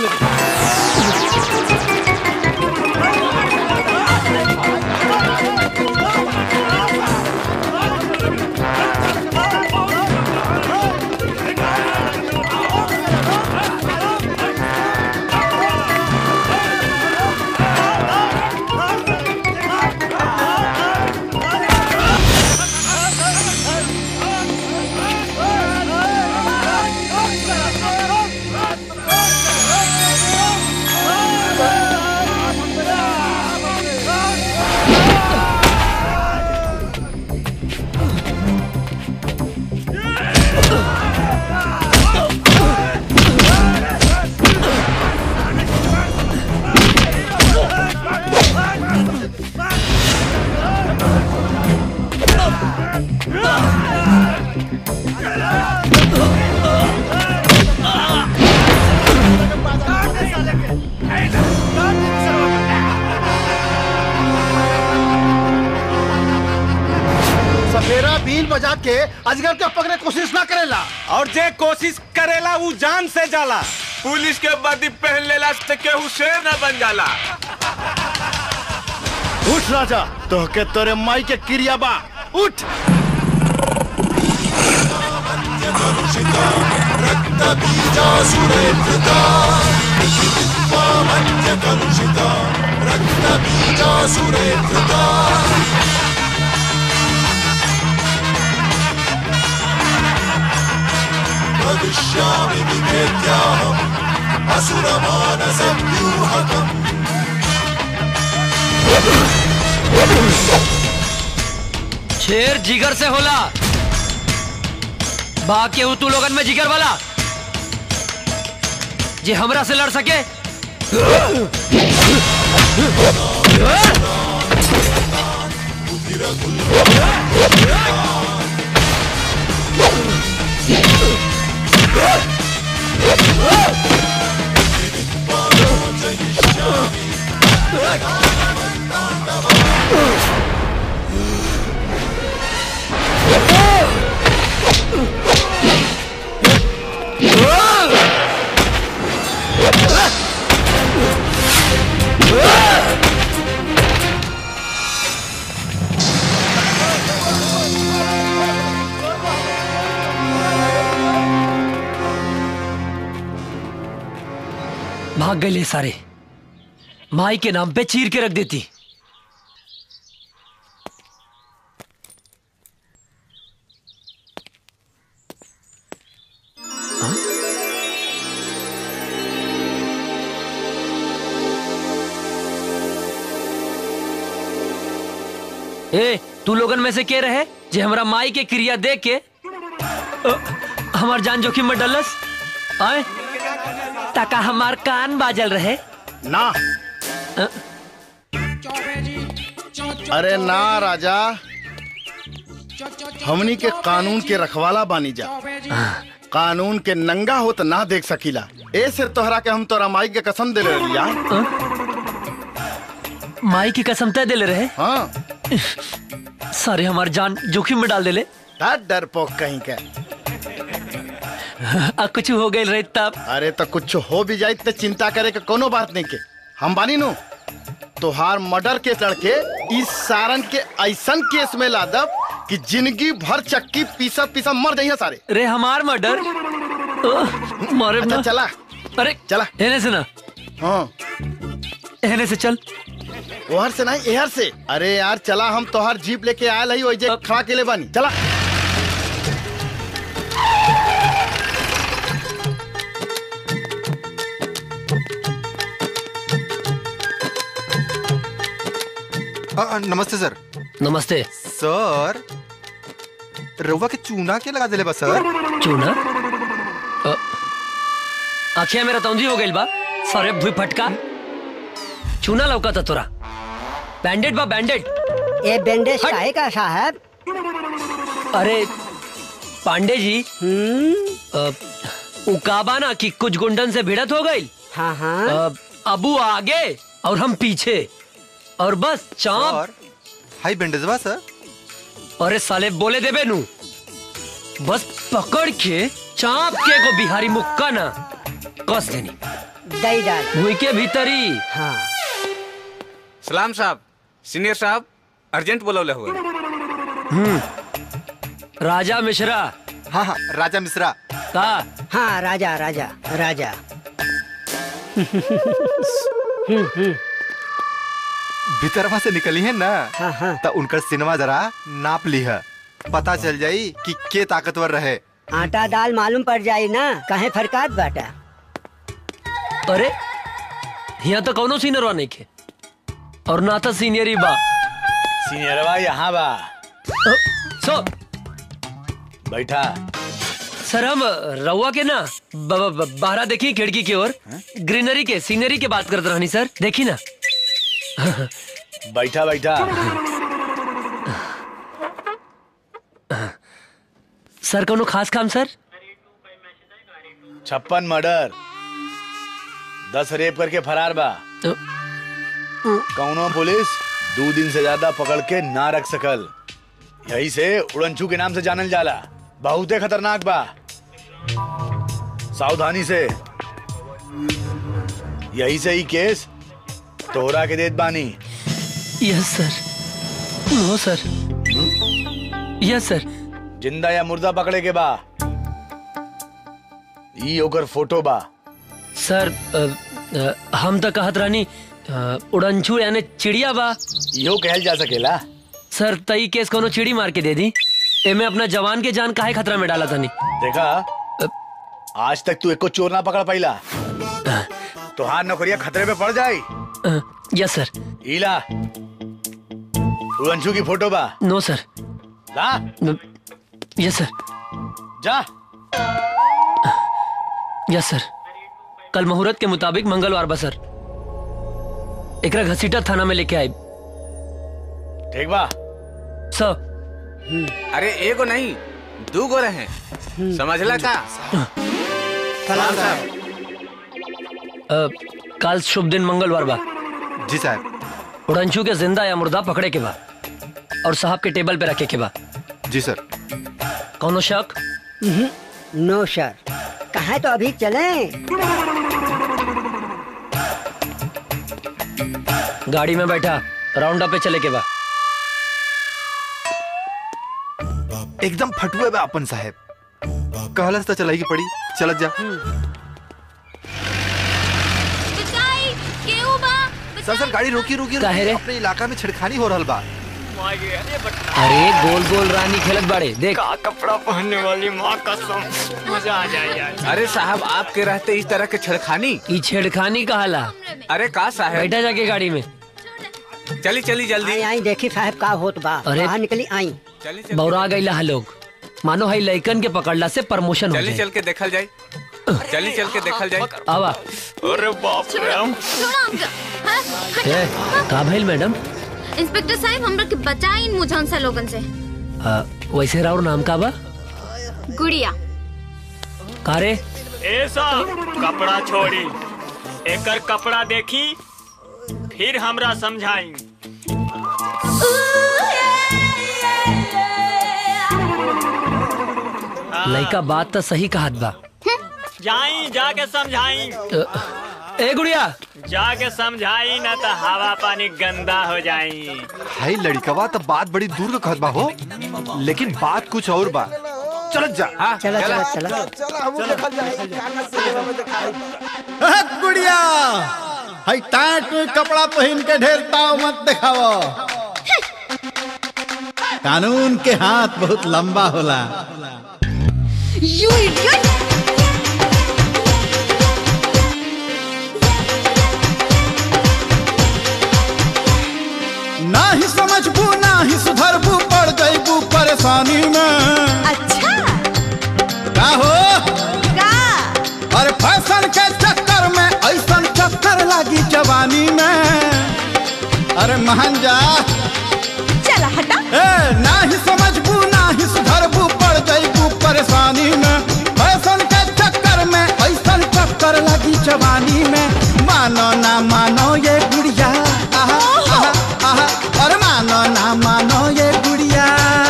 सफेरा बीन बजा के अजगर के पकड़े कोशिश ना करेला और जे कोशिश करेला वो जान से जाला पुलिस के वर्दी पहन लेला से केहू शेर न बन जाला उठ राजा तो के तोरे माई के क्रिया बा उठ शेर जिगर से होला बाकी हूँ तू लोगन में जिगर वाला जे हमरा से लड़ सके भाग गए ले सारे माई के नाम पे चीर के रख देती हाँ? ए तू लोगन में से के रहे जे हमरा माई के क्रिया देख के अ, हमार जान जोखिम में डलस आए ताका हमार कान बाजल रहे ना अरे ना राजा हमनी के कानून के रखवाला बानी जा कानून के नंगा हो तो ना देख सकीला ए सिर तोहरा के हम तोरा माई के कसम दे लिया माई की कसम तय दिले रहे हाँ सारे हमार जान जोखिम में डाल देले डर पोक कहीं के आ कुछ हो गई रहे तब अरे तो कुछ हो भी जाए तो चिंता करे के कोनो बात नहीं के हम बानी नु तोहार मर्डर केस लड़के इस सारन के ऐसन केस में ला दब कि जिंदगी भर चक्की पीसा पीसा मर जाइए सारे रे हमार मर्डर मारे अच्छा ना चला अरे चला एने से ना हाँ एने से चल ओहर से नहीं एहर से अरे यार चला हम तोहार जीप लेके आयल हई ओइजे खड़ा के ले बानी चला अ, अ, नमस्ते सर नमस्ते सर रउआ के चूना के लगा दिले बा सर चूना अ, आखिया मेरा तौंधी हो गइल बा सरे भुई फटका चूना लौका था तोरा बैंडेड बा बैंडेड ये बैंडेज काहे का साहब अरे पांडे जी अ, उ का बा ना कि कुछ गुंडन से भिड़त हो गई हाँ हाँ अबू आगे और हम पीछे और बस चाप सर हाई बैंडेज बा सर अरे साले बोले देबे नु बस पकड़ के चाप के को बिहारी मुक्का ना कस देनी दही डाल भूई के भीतरी हाँ सलाम साहब सीनियर साहब अर्जेंट बोलौले हुए राजा मिश्रा हाँ हाँ राजा मिश्रा का हाँ राजा राजा राजा भीतरवा से निकली है ना हाँ हाँ तो उनकर सिनेमा जरा नाप ली है पता चल जाई कि के ताकतवर रहे आटा दाल मालूम पड़ जाई ना कहे फरकात बाटा अरे यहाँ तो कौनो सीनियरवा नहीं खे और ना तो सीनियर ही बा सीनियरवा यहाँ बा अ, सो बैठा सर हम रउआ के ना ब- ब- ब- बाहरा देखी खिड़की की ओर ग्रीनरी के सीनरी के बात करते रहनी सर देखी ना बैठा बैठा सर कोनो खास काम सर छप्पन मर्डर दस रेप करके फरार बा अ, कौनो पुलिस दो दिन से ज्यादा पकड़ के ना रख सकल यही से उड़नछू के नाम से जानल जाला बहुते खतरनाक बा सावधानी से यही से ही केस तोहरा के देत बानी यस सर नो सर यस सर जिंदा या मुर्दा पकड़े के बा ई ओकर फोटो बा सर अ, अ, हम तो कहत रहनी अ, उड़नछू यानी चिड़िया बा इहो कहल जा सकेला सर तई केस कोनो चिड़ी मार के दे दी एमे अपना जवान के जान काहे खतरा में डाला तनी देखा आज तक तू एको चोर ना पकड़ पाइला तुहार नौकरिया खतरे में पड़ जाई अ, यस सर ईला उड़नछू की फोटो बा नो सर ला अ, यस सर जा यस सर कल मुहूर्त के मुताबिक मंगलवार बा सर एकरा घसीटा थाना में लेके आई ठीक बा सर अरे एगो नहीं दू गो रहे समझला का सलाम साहब अ, कल शुभ दिन मंगलवार बा जी साहब उड़नछू के जिंदा या मुर्दा पकड़े के बा और साहब के टेबल पे रखे के बा जी सर कौनो शक नो सर कहे तो अभी चले गाड़ी में बैठा राउंड अप पे चले के बा एकदम फटुए बा अपन साहब कहलस तो चलाई की पड़ी चलत जा बचाई केहू बा सर सर गाड़ी रोकी रोकी काहे रे? रोकी अपने इलाका में छिड़खानी हो रहल बा अरे गोल गोल रानी खेलत बाड़े देख अरे साहब आपके रहते इस तरह के छड़खानी ई छेड़खानी कहाला अरे का साहब बैठा जाके गाड़ी में चली चली जल्दी आई आई देखी साहब का होत बा अरे। बाहर निकली आई चली चली बौरा गईला है लोग मानो है लइकन के पकड़ला से प्रमोशन हो चली जाए चल के देखल जाए चली चल के देखल जाए आवा छोड़ा हमका हाँ, हट। ए, का भइल मैडम इंस्पेक्टर साहब हमरा के बचाई इन मुझन से लोगन से आ, वैसे राउर नाम का बा गुड़िया का रे ऐसा कपड़ा छोड़ी एकर कपड़ा देखी फिर हमरा समझाई लइका बात तो सही कहत बा जाई जाके समझाई अ, ए गुड़िया जाके समझाई ना तो हवा पानी गंदा हो जाई हाई लड़कवा तो बात बड़ी दूर का कहत बा हो लेकिन बात कुछ और बा चलत जा हाँ चला चला चला चला गुड़िया हई टाट में कपड़ा पहन के ढेर ताव मत दिखावो कानून के हाथ बहुत लंबा होला यू इडियट ना ही समझबू ना ही सुधरबू पड़ गईबू परेशानी में अच्छा का हो का अरे फैशन के चक्कर में ऐसा चक्कर लागी जवानी में अरे महन जा चला हटा ए ना ही समझबू ना ही सुधरबू पड़ गईबू परेशानी में फैशन के चक्कर में ऐसा चक्कर लगी जवानी में मानो ना मानो ये गुड़िया आहा आहा आहा अरे मानो ना मानो ये गुड़िया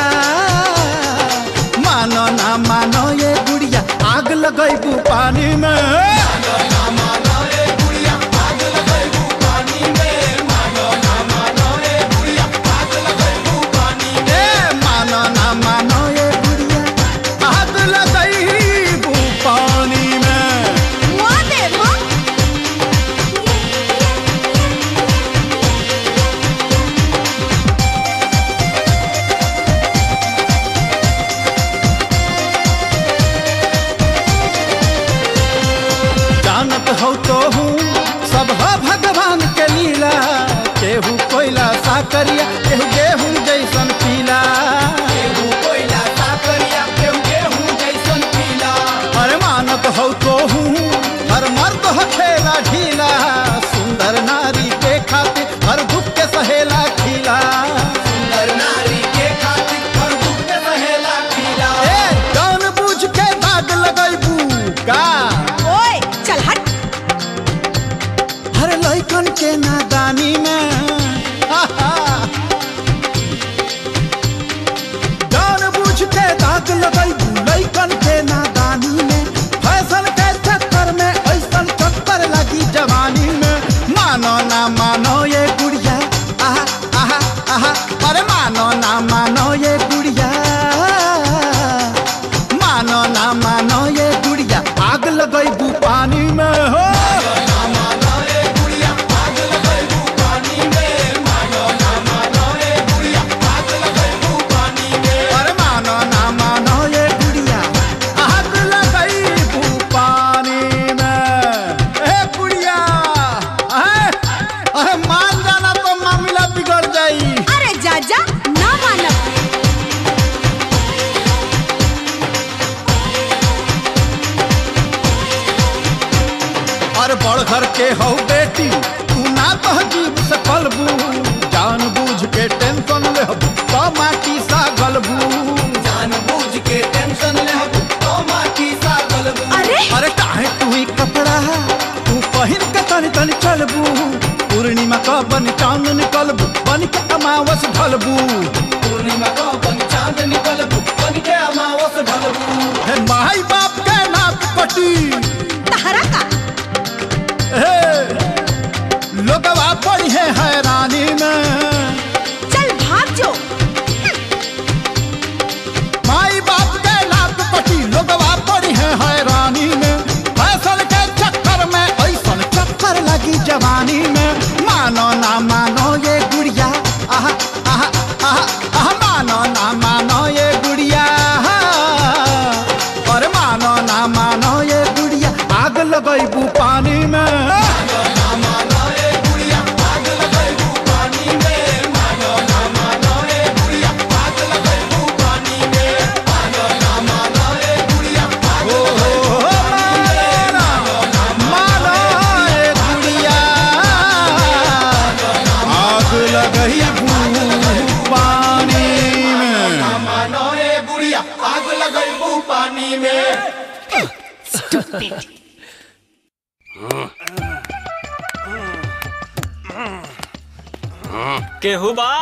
मानो ना मानो ये गुड़िया आग लगईबू पानी में मानो ना मानो ये हो तो हूँ सब हो भगवान के लीला केहू कोयला साकरिया केहू गेहूं जैसन पीला केहू कोयला साकरिया केहू गेहूं जैसन पीला अरे मानत हो तो हूँ हर मर्द हो खेला ढीला सुंदर नारी के खातिर हर दुख के सहेला खिला सुंदर नारी के खातिर हर दुख के सहेला खिला ए जान बूझ के दाग लगैबू का ओए चल हट हर लइकन के नादानी में जान बूझ के दाग लगैबू लइकन के नादानी में फैशन के चक्कर में ऐसन चक्कर लगी जवानी में मानो ना मानो ये गुड़िया आहा आहा आहा अरे मानो ना मानो ये गुड़िया मानो ना मानो ये गुड़िया आग लगैबू पानी में हो अरे मानो ना मानो ये गुड़िया आग लगैबू पानी में ए गुड़िया अहे अहे मान जाना तो मामला बिगड़ जाई अरे जा जा ना मानब और बड़ घर के हो बेटी तू ना तहजीब से पलबू जान बूझ के टेंशन ले तो माटी सा गलबू जान बूझ के टेंशन ले तो माटी सा गलबू अरे अरे काहे तू ही कपड़ा तू पहिन के तनी तनी चलबू पूर्णिमा का बन चांद निकलबू बन के अमावस ढलबू पूर्णिमा का बन चांद निकलबू बन के अमावस ढलबू हे माई बाप के नाक कटी तहरा का लोगवा पड़ी है हैरानी में चल भाग जो माई बाप के लात पटी लोगवा पड़ी है हैरानी में फैसल के चक्कर में ऐसन चक्कर लगी जवानी में मानो ना मानो ये गुड़िया आहा आहा आहा आहा मानो ना मानो ये गुड़िया और मानो ना मानो ये गुड़िया आग लगैबू पानी में मानो ये गुड़िया आग लगई पानी में मानो ये गुड़िया आग लगई पानी में केहू बा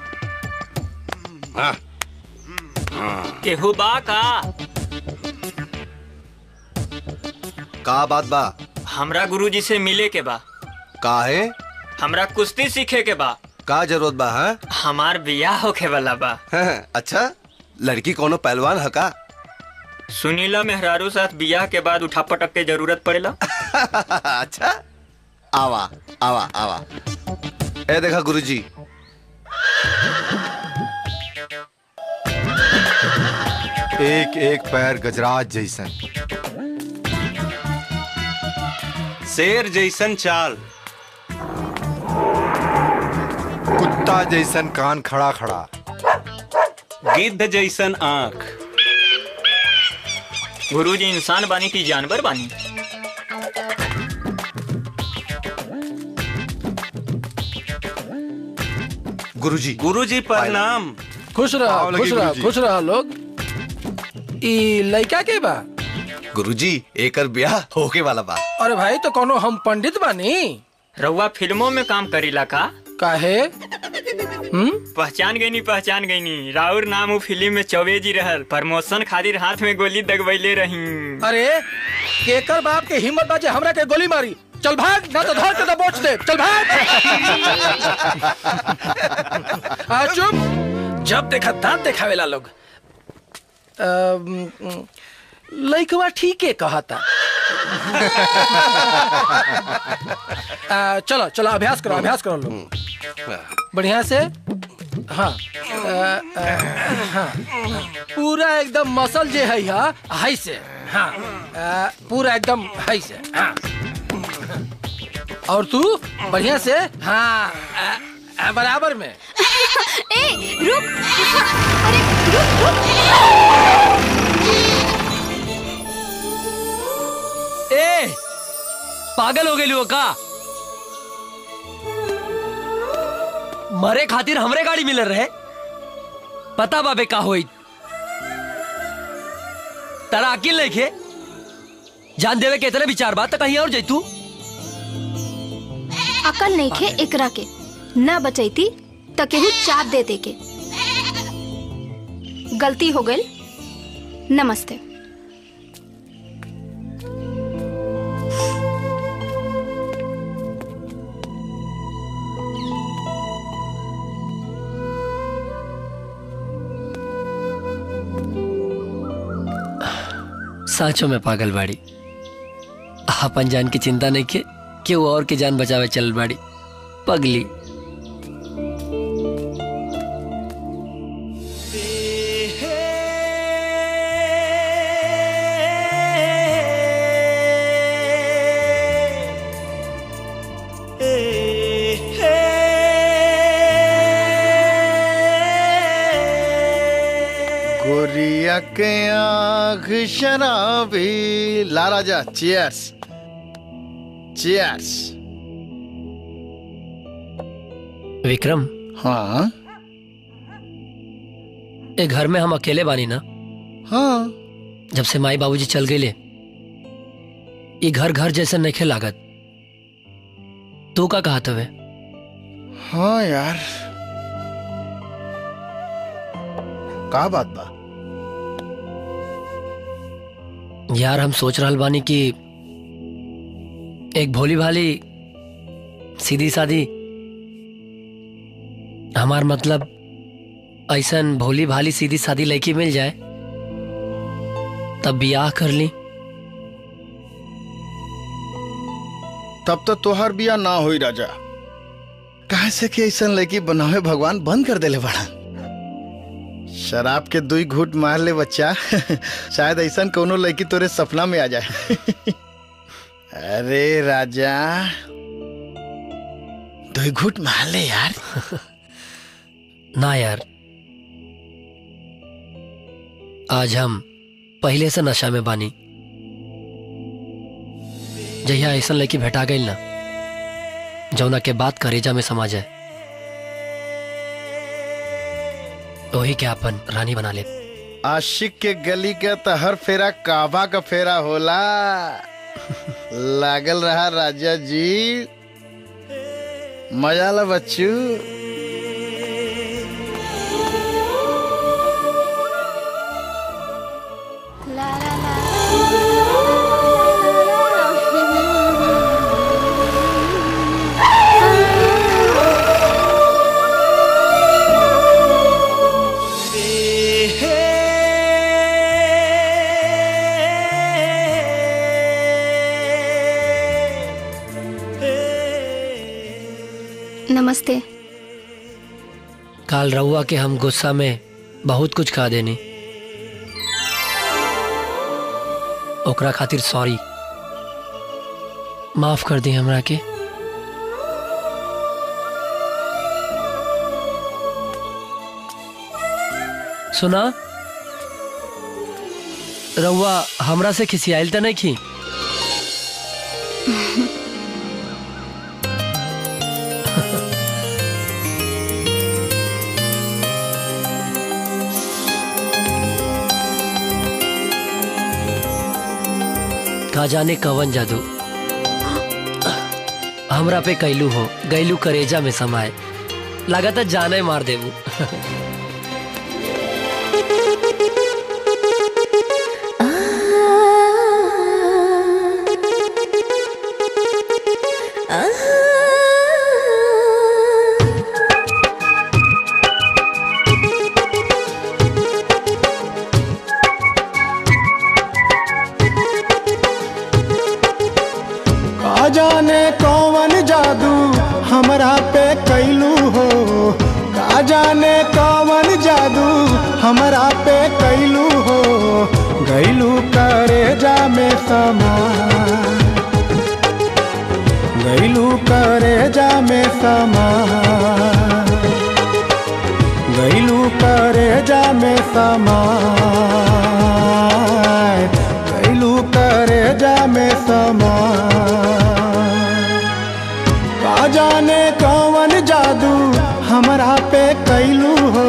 केहू बा का का बात बा हमरा गुरुजी से मिले के बा का है हमरा कुश्ती सीखे के बा का जरूरत बा है हमार बियाह होखे वाला बा अच्छा लड़की कोनो पहलवान है का सुनीला मेहरारू साथ बियाह के बाद उठा पटक के जरूरत पड़ेला अच्छा आवा आवा आवा ए देखा गुरुजी एक एक पैर गजराज जैसन शेर जैसन चाल कुत्ता जैसन कान खड़ा खड़ा गिद्ध जैसन आंख गुरुजी इंसान बानी की जानवर बानी गुरुजी गुरुजी प्रणाम खुश रहा आओ लगे खुश रहा गुरुजी। खुश रहा लोग ई लड़का के बा गुरुजी एकर ब्याह होके वाला बा अरे भाई तो कोनो हम पंडित बानी रउआ फिल्मों में काम करीला का काहे पहचान गई नी पहचान गई नी राउर नाम उ फिल्म में चौबेजी रहल प्रमोशन खातिर हाथ में गोली दगवैले रही अरे केकर बाप के हिम्मत बाजे हमरा के गोली मारी चल भाग ना तो धर के दबोच दे चल भाग आ चुप जब देखा दांत देखावेला लोग अम, लइकवा ठीके कहता आ, चलो चलो अभ्यास करो अभ्यास करो लोग बढ़िया से हाँ आ, आ, हाँ पूरा एकदम मसल जे है हा हाई से हाँ आ, पूरा एकदम हाई से हाँ और तू बढ़िया से हाँ आ, आ, बराबर में ए रुक अरे रुक रुक ए पागल हो गई का मरे खातिर हमरे गाड़ी मिल रहे पता बाबे का होई तारा अकिल नहीं खे जान देवे के इतने विचार बात तो कहीं और जैतू अकल नहीं खे एकरा के ना बचैती त केहू चाप दे दे के गलती हो गई नमस्ते साँचो में पागल बाड़ी अपन जान की चिंता नहीं के कि वो और के जान बचावे चल बाड़ी पगली गोरिया के आँख शराबी ला राजा चीयर्स चीयर्स विक्रम हाँ ए घर में हम अकेले बानी ना हाँ जब से माई बाबूजी चल गए ये घर घर जैसे नहीं लागत तू का कहा तवे हाँ यार का बात बा यार हम सोच रहल बानी कि एक भोली भाली सीधी सादी हमार मतलब ऐसन भोली भाली सीधी सादी लड़की मिल जाए तब बियाह कर ली तब तो तोहार बिया ना होई राजा काहे से कि ऐसा लड़की बनावे भगवान बंद कर देले बड़ा शराब के दुई घूट मार ले बच्चा शायद ऐसा कोनो लड़की तोरे सपना में आ जाए अरे राजा दुई घूट मार ले यार ना यार आज हम पहले से नशा में बानी जहिया ऐसा लड़की भेटा गई ना जौना के बात करेजा में समा जाए वही के अपन रानी बना ले आशिक के गली का तो हर फेरा काबा का फेरा होला लागल रहा राजा जी मजा ला बच्चू नमस्ते काल रहुआ के हम गुस्सा में बहुत कुछ खा देनी ओकरा खातिर सॉरी माफ कर दी हमरा के सुना रहुआ हमरा से खिसियाइल तो नहीं खी का जाने कवन जादू हमरा पे कैलू हो गैलू करेजा में समाए लगातार जाने मार देबू का जाने कौन जादू हमरा पे कैलू हो का जाने कौन जादू हमरा पे कैलू हो गैलू करे जा में समा गैलू करे जा में समा गैलू करे जा में समा गैलू करे जा में समा का जाने कौन जादू हमरा पे कैलू हो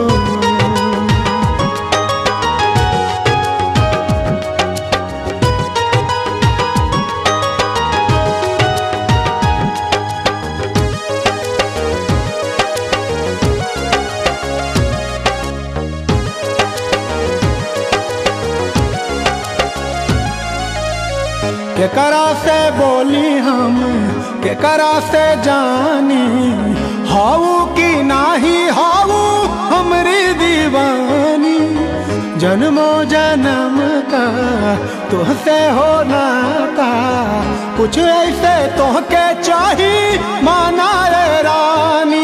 केकरा से बोली हम केकरा से जानी हाउ की नाही हाउ हमरी दीवानी जन्मो जन्म का तुहसे हो नाता कुछ ऐसे तोहके चाही माना रे रानी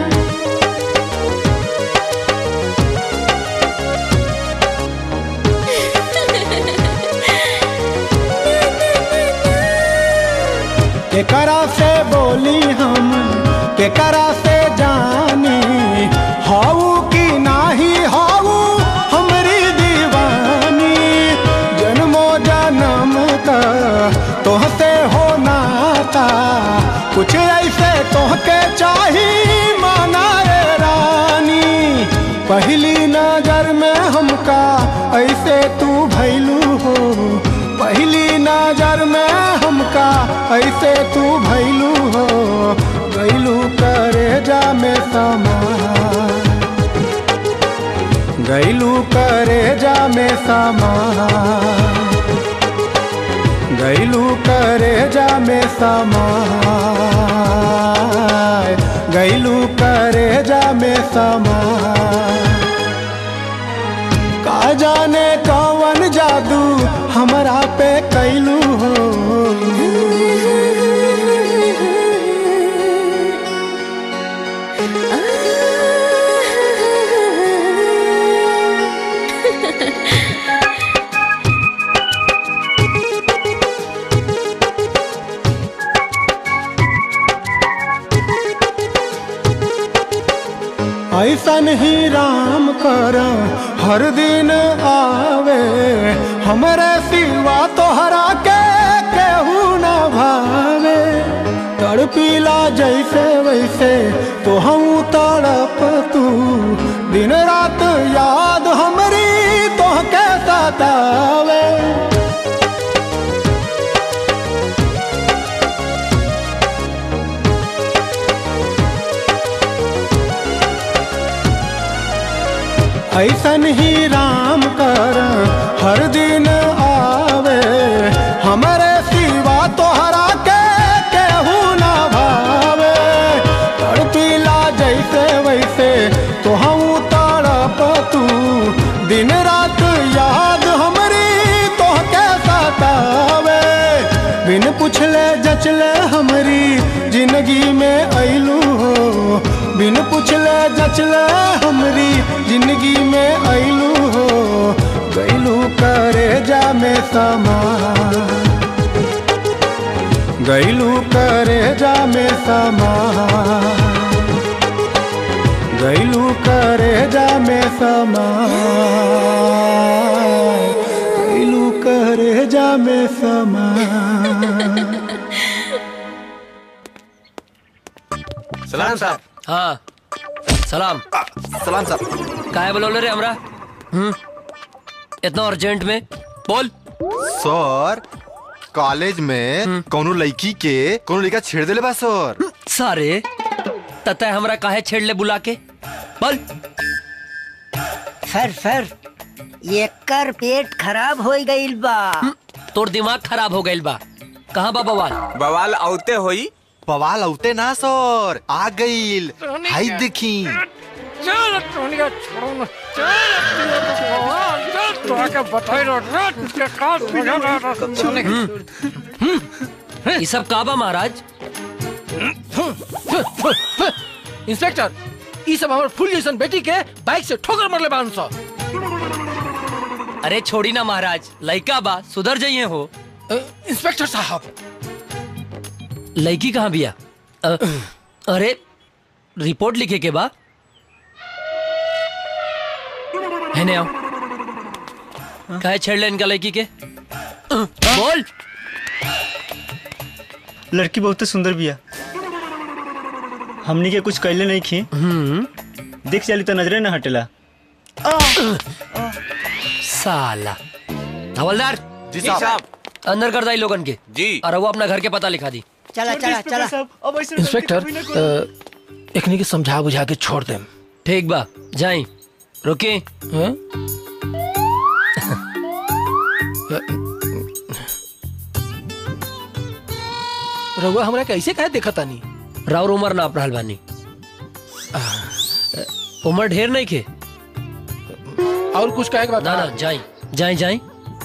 केकरा से बोली हम केकरा से जानी हाउ की नाही हाउ हमरी दीवानी जन्मो जन्म का तोहसे हो नाता कुछ ऐसे तोहके चाही माना रे रानी पहली नजर में हमका ऐसे तू भैलू हो पहली नजर में हमका ऐसे तू भैलू हो गैलू करे जा में समा गैलू करे जा में समा गैलू करे जा में समा गैलू करे जा में समा का जाने कौन जादू हमरा पे कैलू हो ऐसन ही राम कर हर दिन आवे हमरे सिवा तोहरा के केहू न भावे तड़पीला जैसे वैसे तो हम तड़प तू दिन रात याद हमरी तोहके सतावे ऐसन ही राम कर हर दिन आवे हमरे सिवा तोहरा के केहू ना भावे तड़पीला जैसे वैसे तो हम तड़प तू दिन रात याद हमरी तोहके सतावे बिन पुछले जचले हमरी जिंदगी में ऐलू हो बिन पुछले जचले हमरी जिंदगी में ऐलू हो गैलू करे जा में समा गैलू करे जा में समा गैलू करे जा में समा गैलू करे जा में समा सलाम साहब हाँ सलाम सलाम साहब काहे बोलोले रे हमरा हम्म इतना अर्जेंट में बोल सर कॉलेज में कोनो लड़की के कोनो लड़का छेड़ देले बा सर सारे ततः हमरा काहे छेड़ ले बुला के बोल सर सर एकर पेट खराब हो गईल बा तोर दिमाग खराब हो गईल बा कहाँ बा बवाल बवाल औते होई बवाल औते ना सर आ गईल हाई देखी चल टोनिया छोड़ो ना चल तो आके बताई रो रात के काल ये सब का बा महाराज इंस्पेक्टर ई सब हमर फुल जैसन बेटी के बाइक से ठोकर मरले बान सौ अरे छोड़ी ना महाराज लड़का बा सुधर जाइए हो इंस्पेक्टर साहब लड़की कहाँ बिया अ, अरे रिपोर्ट लिखे के बा है ने आओ काहे छेड़ ले इनका लड़की के अ, बोल लड़की बहुत सुंदर बिया हमनी के कुछ कैले नहीं खी देख चली तो नजरे न हटेला साला हवलदार जी साहब अंदर कर दाई लोगन के जी और वो अपना घर के पता लिखा दी चला चला चला इंस्पेक्टर अ, एकनी के समझा बुझा के छोड़ देम ठीक बा जाई रुके हैं? रउआ हमरा कैसे कहे देखा तानी राउर उमर नाप रहल बानी उमर ढेर नहीं के और कुछ कहे ना ना जाई जाई जाई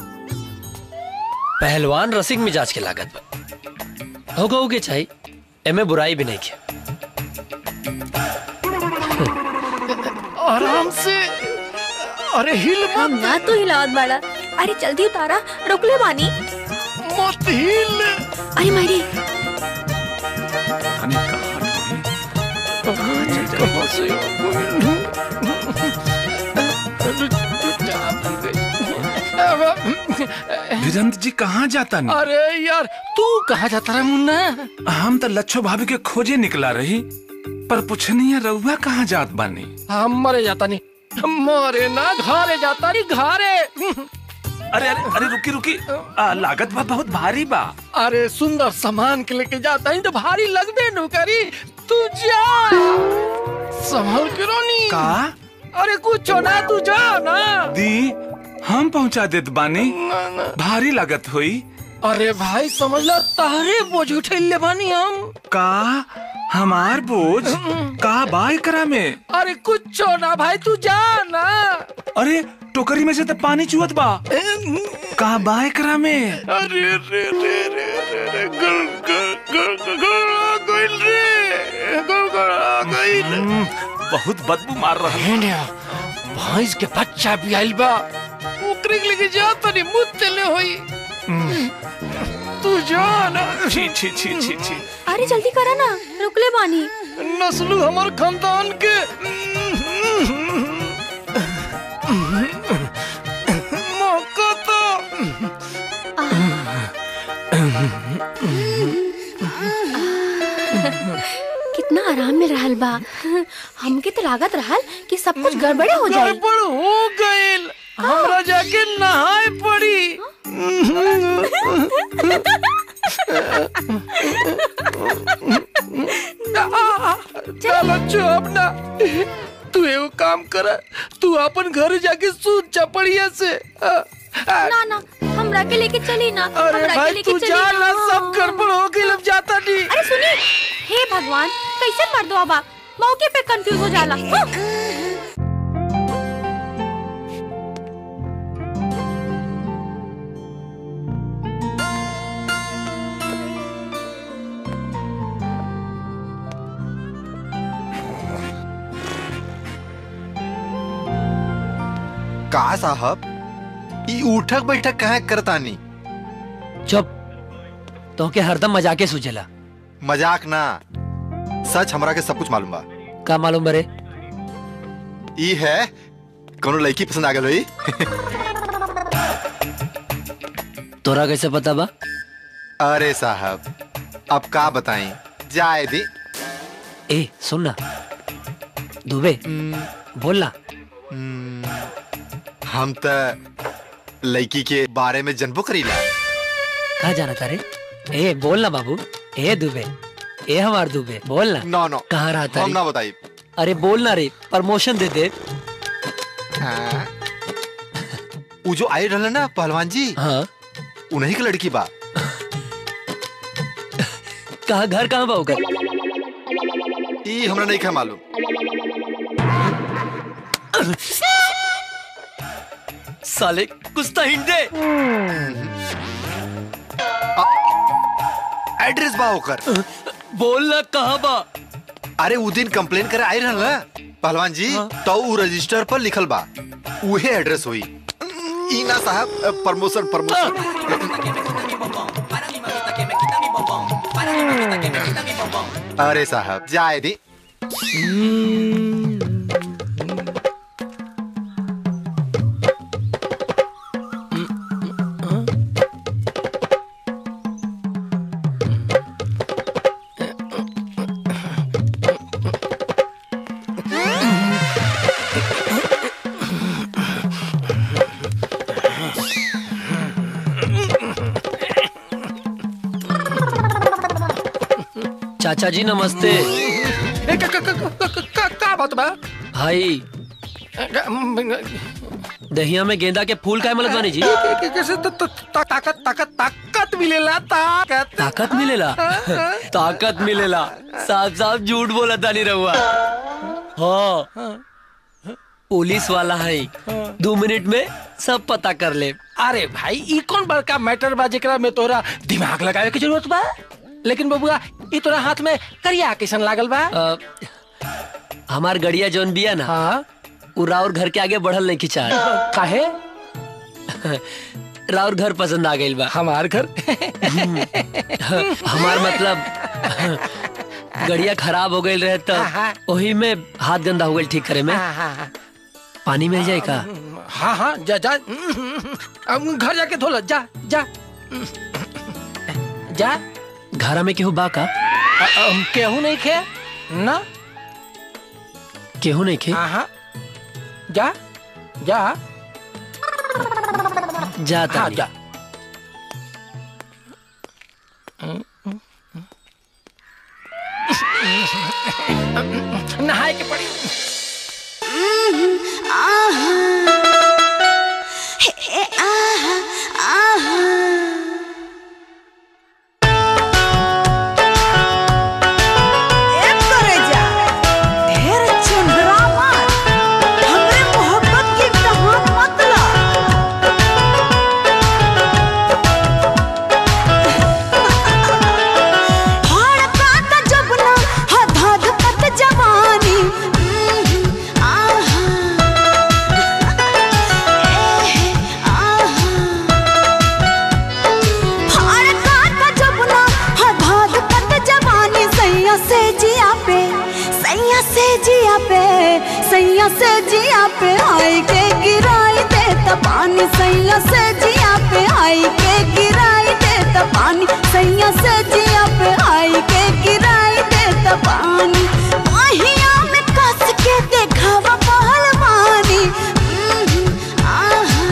पहलवान रसिक मिजाज के लागत बा होगा होगे चाहिए एमे बुराई भी नहीं के आराम से अरे हिल हम ना तो हिलावत बाड़ा अरे जल्दी उतारा रोकले बानी मत हिल अरे मारी वीरेंद्र जी कहाँ जाता नहीं अरे यार तू कहाँ जाता रहा मुन्ना हम तो लच्छो भाभी के खोजे निकला रही पर पूछनी है रउआ कहाँ जात बानी हम मरे जाता नहीं मरे ना घरे जाता नहीं घरे अरे अरे अरे रुकी रुकी आ, लागत बा बहुत भारी बा अरे सुंदर सामान के लेके जाता ही तो भारी लगबे नु करी तू जा संभल के रोनी का अरे कुछ ना तू जा ना दी हम पहुँचा देत बानी भारी लागत हुई अरे भाई समझ लो तारे बोझ उठेले बानी हम का हमार बोझ का बाय करा में अरे कुछ ना भाई तू जा ना अरे टोकरी में से तो पानी चुहत बा का बाय करा में अरे रे रे रे रे रे गल गल गल गल गल गल रे गल गल गल बहुत बदबू मार रहा है भैंस के बच्चा भी आइल बा ओकरे के लेके जा तनी मुंह तेले होई तू जा ना छी छी छी छी छी अरे जल्दी करा ना रोकले बानी नस्लू हमार खानदान के मौका तो कितना आराम में रहल बा हमके तो लागत रहल कि सब कुछ गड़बड़े हो जाए गड़बड़ हो गइल हमरा जाके नहाए पड़ी चलो चुप ना तू एगो काम कर तू अपन घर जाके सूत चपड़िया से ना ना हमरा के लेके चली ना अरे हमरा के भाई लेके तू चली जा ना सब गड़बड़ हो गई अब जाता नहीं अरे सुनी हे भगवान कैसे मर दो अब मौके पे कंफ्यूज हो जाला हाँ। का साहब ई उठक बैठक कहाँ करतानी चुप तो के हरदम मजाके सुझेला मजाक ना सच हमरा के सब कुछ मालूम बा का मालूम बरे ई है कोनो लड़की पसंद आ गई होई तोरा कैसे पता बा अरे साहब अब का बताएं जाए दी ए सुन ना दुबे बोल ना हम त लड़की के बारे में जनबो करीला कहा जाना तारे ए बोल ना बाबू ए दुबे ए हमार दुबे बोल ना नो नो कहाँ रहा हम तारी ना बताई अरे बोल ना रे प्रमोशन दे दे वो जो आई रहल ना पहलवान जी हाँ उन्हीं की लड़की बा कहा घर कहाँ बा ओकर ई हमरा नहीं खा मालूम साले कुछ तो हिंट दे एड्रेस बा ओकर बोल ना कहाँ बा अरे उ दिन कंप्लेन करे आई रहल ना पहलवान जी तो उ रजिस्टर पर लिखल बा उहे एड्रेस हुई ई ना साहब प्रमोशन प्रमोशन नहीं अरे साहब जाए दी चाचा जी नमस्ते ए, का, का, का, का, का, का, का बात बा भाई दहिया में गेंदा के फूल का मलत बानी जी के- के- कैसे त- त- ता- ताकत ताकत ताकत मिलेला ताकत ताकत मिलेला ताकत मिलेला साफ साफ झूठ बोला तानी रहुआ हाँ पुलिस वाला है दो मिनट में सब पता कर ले अरे भाई ई कौन बड़का मैटर बा जेकरा में तोरा दिमाग लगावे की जरूरत बा लेकिन बबुआ ई तोरा हाथ में करिया कैसन लागल बा अ, हमार गड़िया जौन बिया ना हाँ उ राउर घर के आगे बढ़ल नहीं खिंचा काहे राउर घर पसंद आ गइल बा हमार घर हमार मतलब गड़िया खराब हो गइल रहे तो वही में हाथ गंदा हो गइल ठीक करे में पानी मिल जाए का हाँ हाँ जा जा अब घर जाके धो लो जा जा जा घरा में केहू बा का अ- अ, केहू नहीं खे ना केहू नहीं खे हाँ हाँ जा जा जाता हाँ नहीं। जा नहाए के पड़ी ढेर चुंदरा मार हमरे मोहब्बत की कहान मत ला धड़कता जब ना हा धधकत जवानी आहा एहे आहा धड़कता जब ना हा धधकत जवानी सैया से जिया पे सैया से जिया पे सैया से जिया पे आई के गिराई दे त पानी सैया से जिया पे आई के गिराई दे त पानी सैया से जिया पे आई के गिराई दे त पानी माहिया में कस के देखावा पहलवानी हम्म, आहा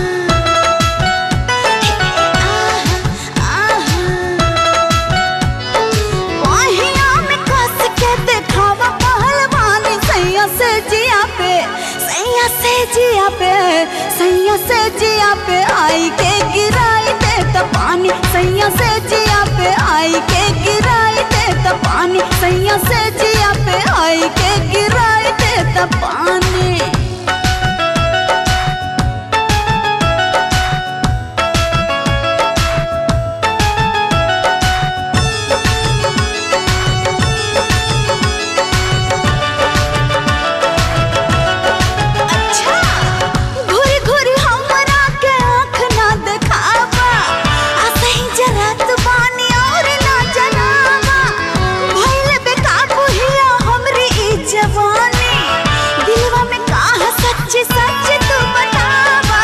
माहिया में कस के देखावा पहलवानी सैया से जिया पे सैया से जिया पे सैया से जिया पे आई के गिराई दे त पानी सैया से जिया पे आई के गिराई दे त पानी सैया से जिया पे आई के गिराई दे त पानी अच्छा घुरी घुरी हमरा के आँख ना देखावा आ सही जरा तू बानी और ना जनावा भइले बेकाबू हिया हमरी ई जवानी दिलवा में काह सच्ची सच्ची तू बतावा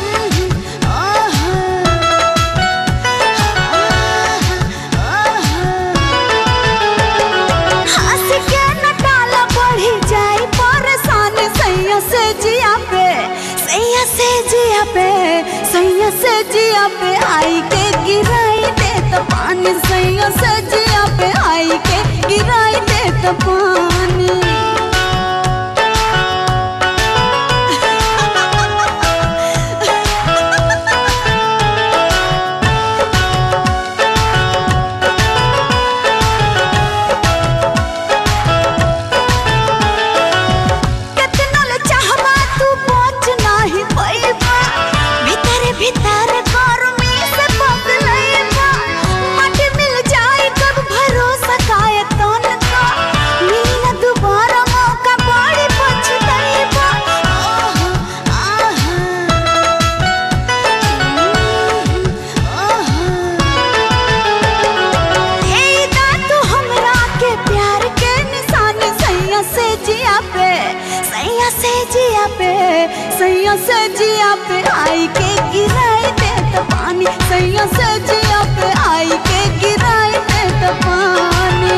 हंस के न डाला बढ़ी जाई परेशान सैया से जिया पे सैया से जिया पे सैया से जिया पे आई के गिराई दे त पानी सैया से जिया पे आई के गिराई दे त पानी कितना ले चाहबा तू पहुंच नाही पैबा भीतर भीतर घर में सैया से जिया पे आई के गिराई दे त पानी सैया से जिया पे आई के गिराई दे त पानी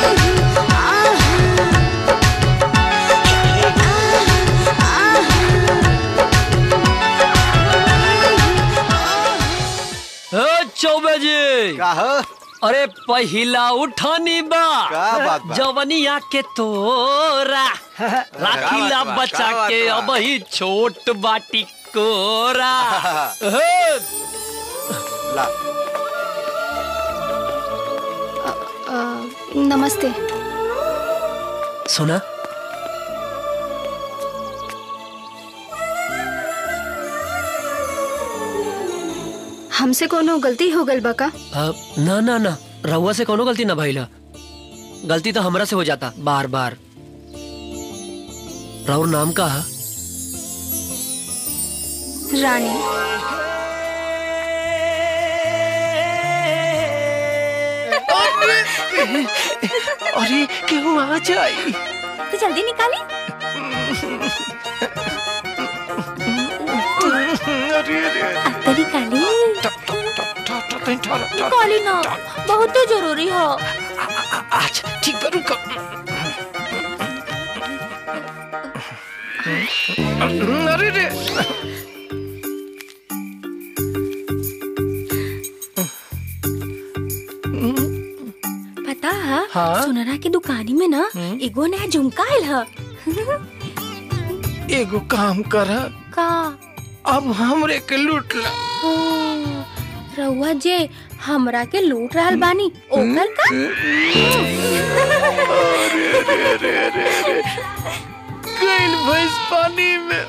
ओ चौबे जी का हो? अरे पहिला उठानी बा का बात बा? जवनिया के तोरा राखीला बात बा? बचा का बात के बा? अब ही छोट बाटी कोरा हे, ला अ, नमस्ते सुना हमसे कोनो गलती हो गल बा का अ, ना ना ना रहुआ से कोनो गलती ना भइला गलती तो हमरा से हो जाता बार बार राउर नाम का है रानी अरे केहू आ जाई तो जल्दी निकाली अत्तरी काली काली ना बहुत जरूरी हो अच्छा ठीक बा रुको अरे रे पता है हाँ? सुनरा के दुकानी में ना एगो नया झुमका आयल है एगो काम कर का अब हमरे के लूट ला ओ, रउआ जे हमरा के लूट रहल बानी ओकर का गइल भैंस पानी में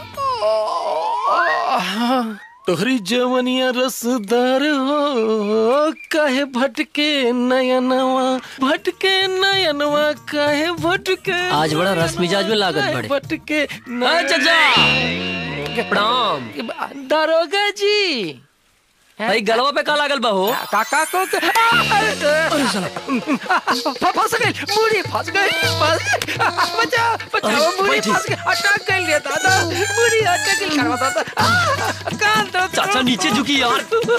तोहरी जवनिया रसदार हो काहे भटके नयनवा भटके नयनवा काहे भटके आज बड़ा रस मिजाज में लागत बड़े भटके अ, चाचा प्रणाम दरोगा जी भाई गलवा पे का लागल बा हो काका को के- आ, अरे साला फ- फंस गई बूढ़ी फंस गई फंस- बचाओ बचाओ अरे, बूढ़ी बैठी। फंस गई अटक गई रे दादा बूढ़ी अटक गई करवा दादा आ, कान दो चाचा नीचे झुकी यार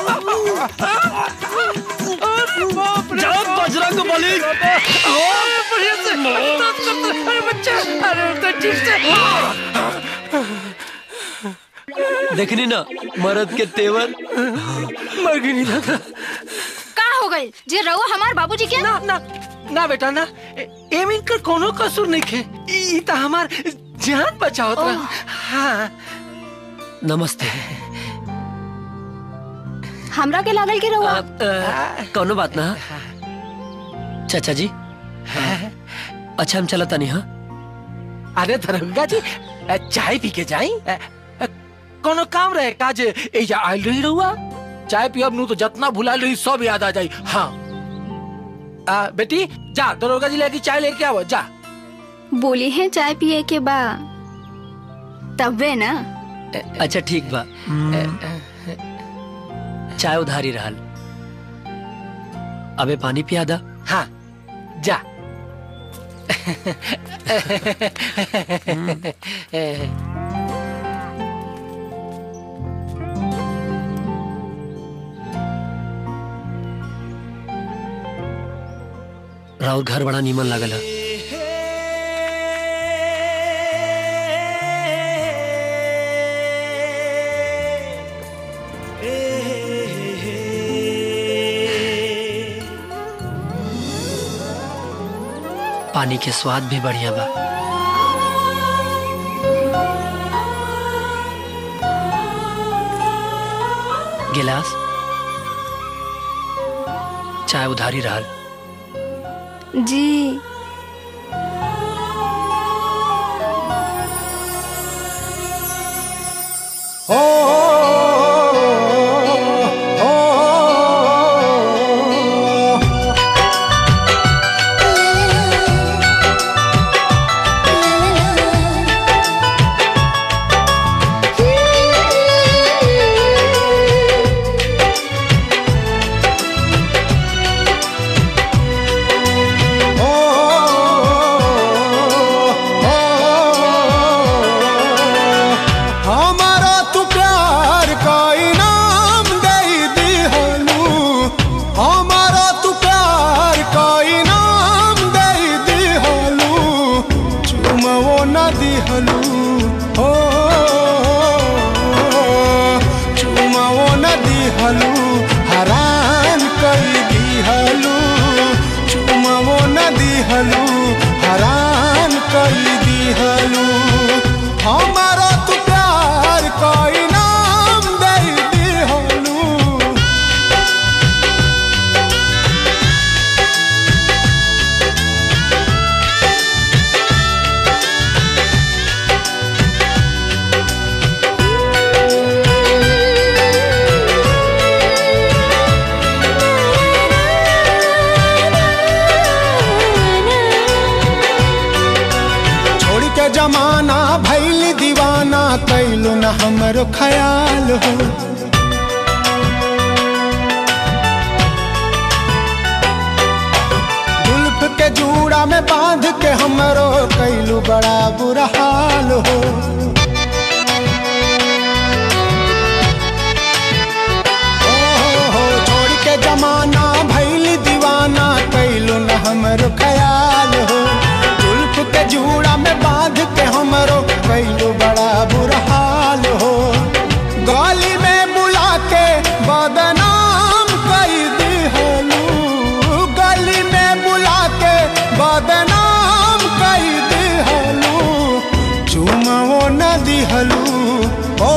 अरे बाप रे जाओ बजरंग बली अरे बढ़िया से अरे बच्चा अरे तो ठीक से देखनी ना मर्द के तेवर मर गई नहीं दादा का हो गई जे रउआ हमार बाबूजी के ना ना ना बेटा ना ए- एमिन कर कोनो कसूर नहीं खे ई त हमार जान बचावत रहा हाँ नमस्ते हमरा के लागल के रउआ अ, कोनो बात ना चाचा जी अच्छा हम चला तनी हाँ अरे दरोगा जी अ, चाय पी के जाई अ, अ, कोनो काम रहे काज एजा आइल रही रहुआ चाय पियब नु तो जतना भुला रही सब याद आ जाई हाँ आ, बेटी जा दरोगा जी लेके चाय लेके आओ जा बोली है चाय पिए के बा तबे ना अच्छा ठीक बा चाय उधारी रहल अबे पानी पिया दा हाँ जा राउर घर बड़ा नीमन लागल है पानी के स्वाद भी बढ़िया बा गिलास चाय उधारी रहल जी ओ न हमरो ख्याल हो जुल्फ के जूड़ा में बांध के हमरो कैलू बड़ा बुरा हाल हो ओ हो हो, छोड़ के जमाना भैल दीवाना कैलू न हमरो ख्याल हो जुल्फ के जूड़ा में बांध के हमरो कैलू बड़ा बुरा हाल हो गली में बुला के बदनाम कई दिहलू गली में बुला के बदनाम कई दिहलू चुमो न दिहलू ओ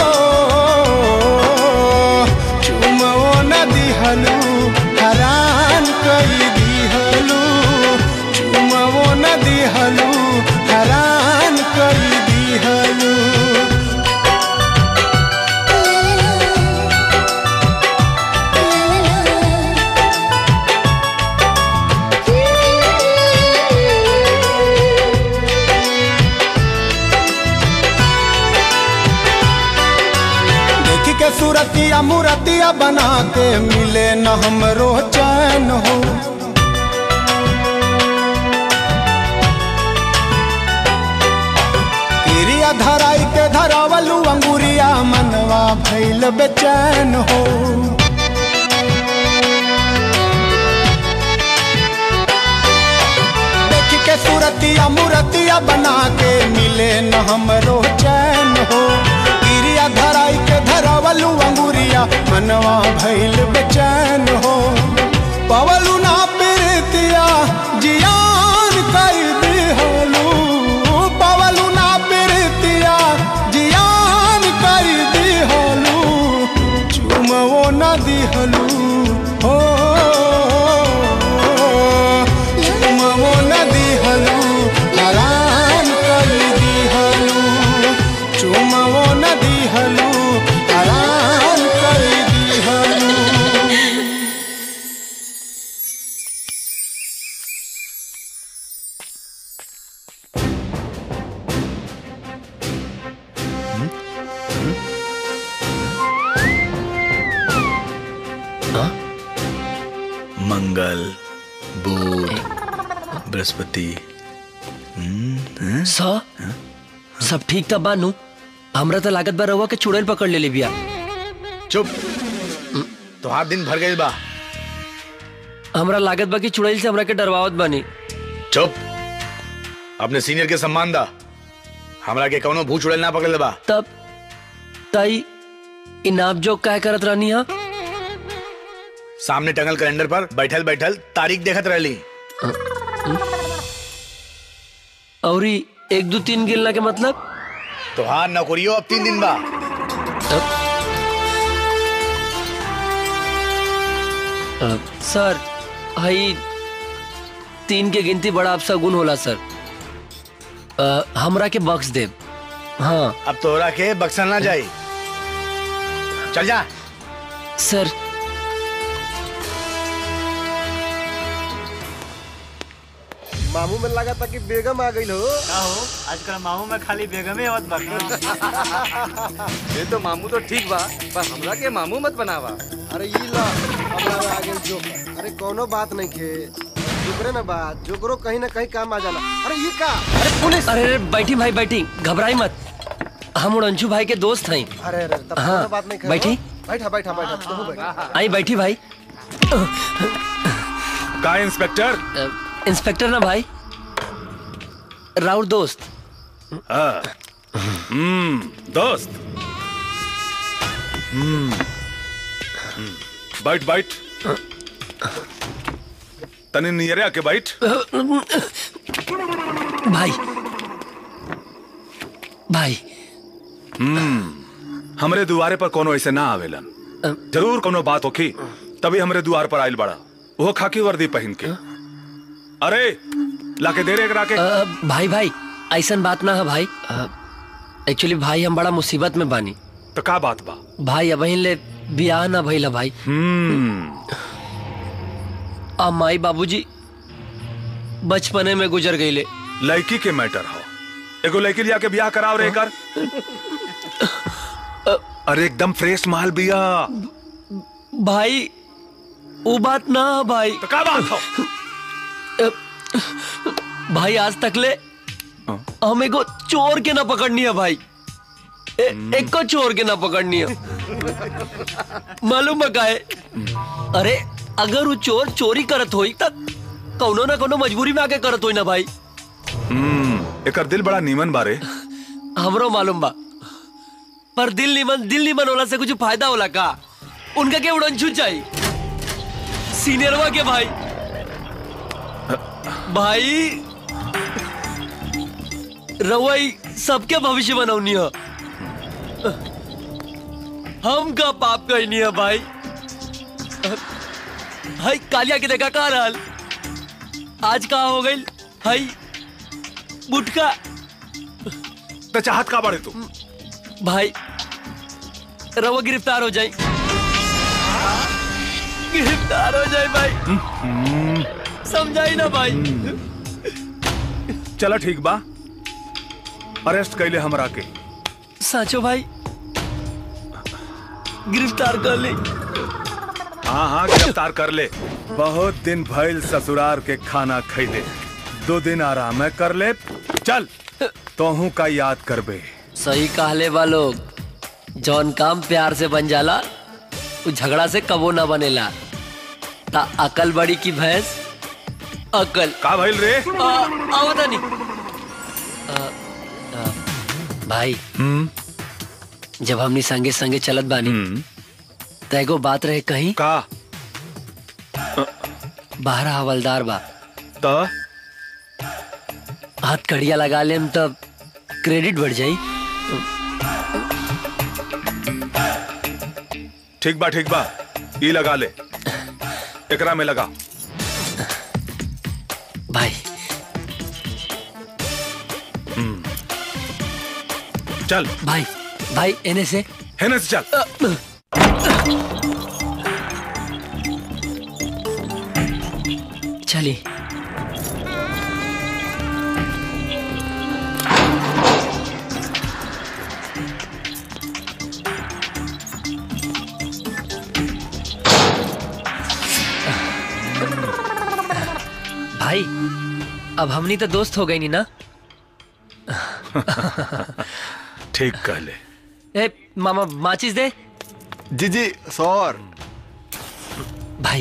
चुमो न दिहलू हरान कई दिहलू चुमो न दिहलू हरान कई दिहलू देखी के सूरतिया मूरतिया बना के मिले न हमरो चैन हो किरिया धराई के धरावलू अंगुरिया मनवा भैल बेचैन हो देखी के सूरतिया मूरतिया बना के मिले न हमरो चैन हो गिरिया धराई के धरावलू अंगुरिया मनवा भैल बेचैन हो पवलू ना प्रीतिया जियान कई दिहलू पवलू ना प्रीतिया जियान कई दिहलू चुमवो न दिहलू हो चुमवो न दिहलू हरान कई दिहलू चुमवो न दिहलू हरान कई दिहलू मंगल बुध बृहस्पति सा सब ठीक था बानू हमरा तो लागत बा रहुआ के चुड़ैल पकड़ ले बिया चुप तोहार दिन भर गई बा हमरा लागत बा कि चुड़ैल से हमरा के डरवावत बानी चुप अपने सीनियर के सम्मान दा हमरा के कौनो भूत चुड़ैल ना पकड़ बा तब ताई इनाम जो काय करत रहनी हा सामने टंगल कैलेंडर पर बैठल बैठल तारीख देखत रहली और एक दो तीन गिलना के मतलब तोहार नौकरियो अब तीन दिन बा अ, सर हई तीन के गिनती बड़ा अफसा गुण होला सर अ, हमरा के बख्श देब हाँ अब तोहरा के बक्सल ना जाई चल जा सर मामू में लगा था कि बेगम आ गई हो का हो आजकल मामू में खाली बेगमे आवत बा ये तो मामू तो ठीक बा पर हमरा के मामू मत बनावा अरे ई ला हमरा में आ गेल जो अरे कोनो बात नहीं खे जोकरे ना बात जोकरो कहीं ना कहीं काम आ जाला अरे ये का अरे पुलिस अरे अरे बैठी भाई बैठी घबराई मत हम उड़ंशु भाई के दोस्त हैं अरे अरे तब हाँ, कोनो बात नहीं खे बैठी। बैठा बैठा बैठा तू बैठा आई बैठी भाई का इंस्पेक्टर इंस्पेक्टर ना भाई राउर दोस्त हाँ। हम्म दोस्त हम्म हम्म, बैठ बैठ तने नियरे आके बैठ भाई भाई हम्म हमरे दुआरे पर कोनो ऐसे ना आवेलन जरूर कोनो बात होखी तभी हमरे दुआर पर आइल बड़ा वो खाकी वर्दी पहन के अरे लाके दे रे एकरा के अ, भाई भाई ऐसन बात ना है भाई एक्चुअली भाई हम बड़ा मुसीबत में बानी तो का बात बा भाई अब ले बियाह ना भइला भाई आ माई बाबूजी बचपने में गुजर गईले लड़की के मैटर हो एगो लड़की लिया के ब्याह कराव रे कर अरे एकदम फ्रेश माल बिया भाई वो बात ना है भाई तो का बात हो भाई आज तक ले हमें को चोर के ना पकड़नी है भाई ए, एक को चोर के ना पकड़नी है मालूम है काहे अरे अगर वो चोर चोरी करत होई तब कौनो ना कौनो मजबूरी में आके करत होई ना भाई हम्म एकर दिल बड़ा नीमन बारे हमरो मालूम बा पर दिल निमन दिल निमन होला से कुछ फायदा होला का उनका के उड़नछू चाहिए सीनियरवा के भाई भाई रवई सबके भविष्य बनौनी है हम का पाप कहनी है भाई हाय कालिया के देखा कहा रहल आज कहा हो गई हाय बुटका तो चाहत का बड़े तू भाई रवा गिरफ्तार हो जाए गिरफ्तार हो जाए भाई समझाई ना भाई चला ठीक बा अरेस्ट कैले हमरा के साचो भाई गिरफ्तार कर ले हाँ हाँ गिरफ्तार कर ले बहुत दिन भइल ससुरार के खाना खैले दो दिन आराम है कर ले चल तोहू का याद करबे सही कहले बा लोग जौन काम प्यार से बन जाला वो झगड़ा से कबो ना बनेला ता अकल बड़ी की भैंस अकल का भइल रे आवता नहीं भाई जब हमनी संगे संगे चलत बानी तो एगो बात रहे कहीं का बाहर हवलदार बा तो हाथ कड़िया लगा लेम तब क्रेडिट बढ़ जाई ठीक बा ठीक बा ई लगा ले एकरा में लगा भाई हम्म। चल भाई भाई एने से हेने से चल चली भाई अब हमनी तो दोस्त हो गई नी ना ठीक कह ले ए मामा माचिस दे जी जी सौर भाई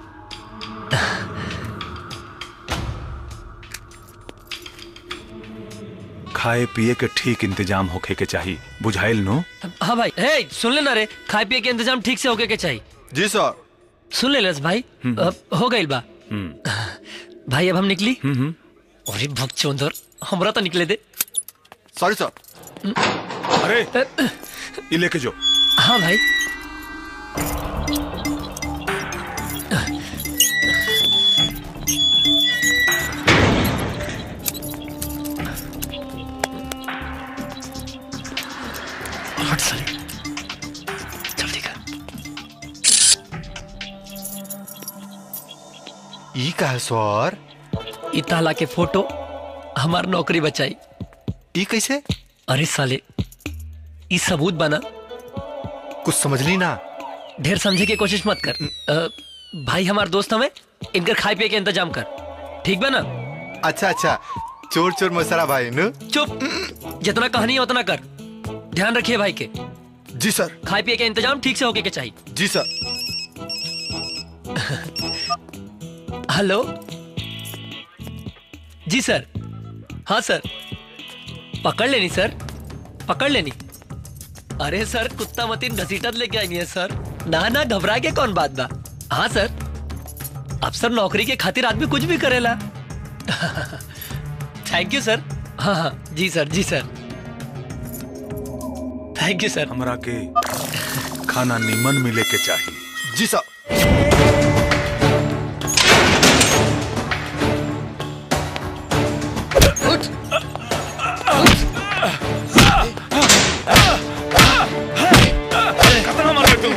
खाए पिए के ठीक इंतजाम होखे के चाहिए बुझाइल नो हाँ भाई ए सुन लेना रे खाए पिए के इंतजाम ठीक से होके के चाहिए जी सर सुन ले लस भाई अब हो गई बा भाई अब हम निकली अरे भगचोंदर हमरा तो निकले दे सॉरी सर अरे ये लेके जो हाँ भाई हट साले जल्दी कर ई का है सर ई ताला के फोटो हमार नौकरी बचाई ई कैसे अरे साले ई सबूत बना कुछ समझ ली ना ढेर समझे की कोशिश मत कर अ, भाई हमार दोस्त हमें इनकर खाए पिए के इंतजाम कर ठीक बा ना अच्छा अच्छा चोर चोर मसाला भाई नु चुप जितना कहानी है उतना कर ध्यान रखिए भाई के जी सर खाए पिए के इंतजाम ठीक से होके के चाहिए जी सर हेलो जी सर हाँ सर पकड़ लेनी सर पकड़ लेनी अरे सर कुत्ता मतीन घसीटत लेके आई है सर ना ना घबरा के कौन बात बा हाँ सर अफसर नौकरी के खातिर आदमी कुछ भी करेला थैंक यू सर हाँ हाँ जी सर जी सर थैंक यू सर हमरा के खाना नीमन मिले के चाहिए जी सर कितना मारे तू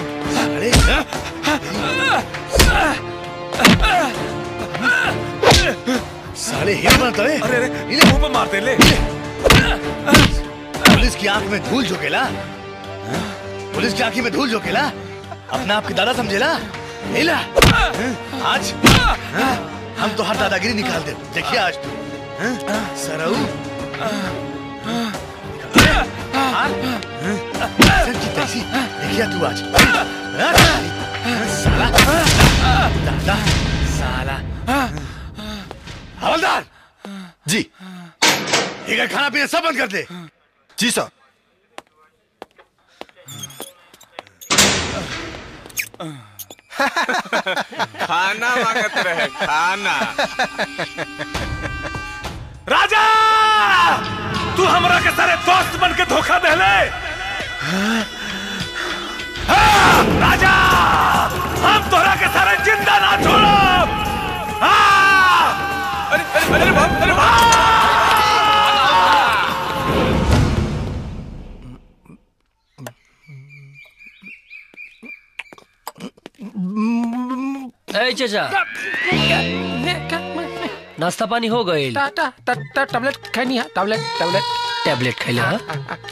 साले हीरो बनता है अरे अरे इले मुंह पे मारते ले पुलिस की आंख में धूल झोंकेला हाँ? पुलिस की आंखी में धूल झोंकेला अपना आपके दादा समझेला लेला आज हम तो हर दादागिरी निकाल दे देखिए आज तू हाँ? सरऊ सर की तैसी देखिए तू आज हाँ? साला दादा साला हवलदार जी ये खाना पीना सब बंद कर दे जी सर खाना मांगत रहे खाना राजा तू हमरा के सारे दोस्त बन के धोखा देले हाँ, राजा हम तोरा के सारे जिंदा ना छोड़ब हाँ! अरे अरे अरे बाप अरे ए चचा नाश्ता पानी हो गए टा टा टा टा टैबलेट खैनी है टैबलेट टैबलेट टैबलेट खैले हाँ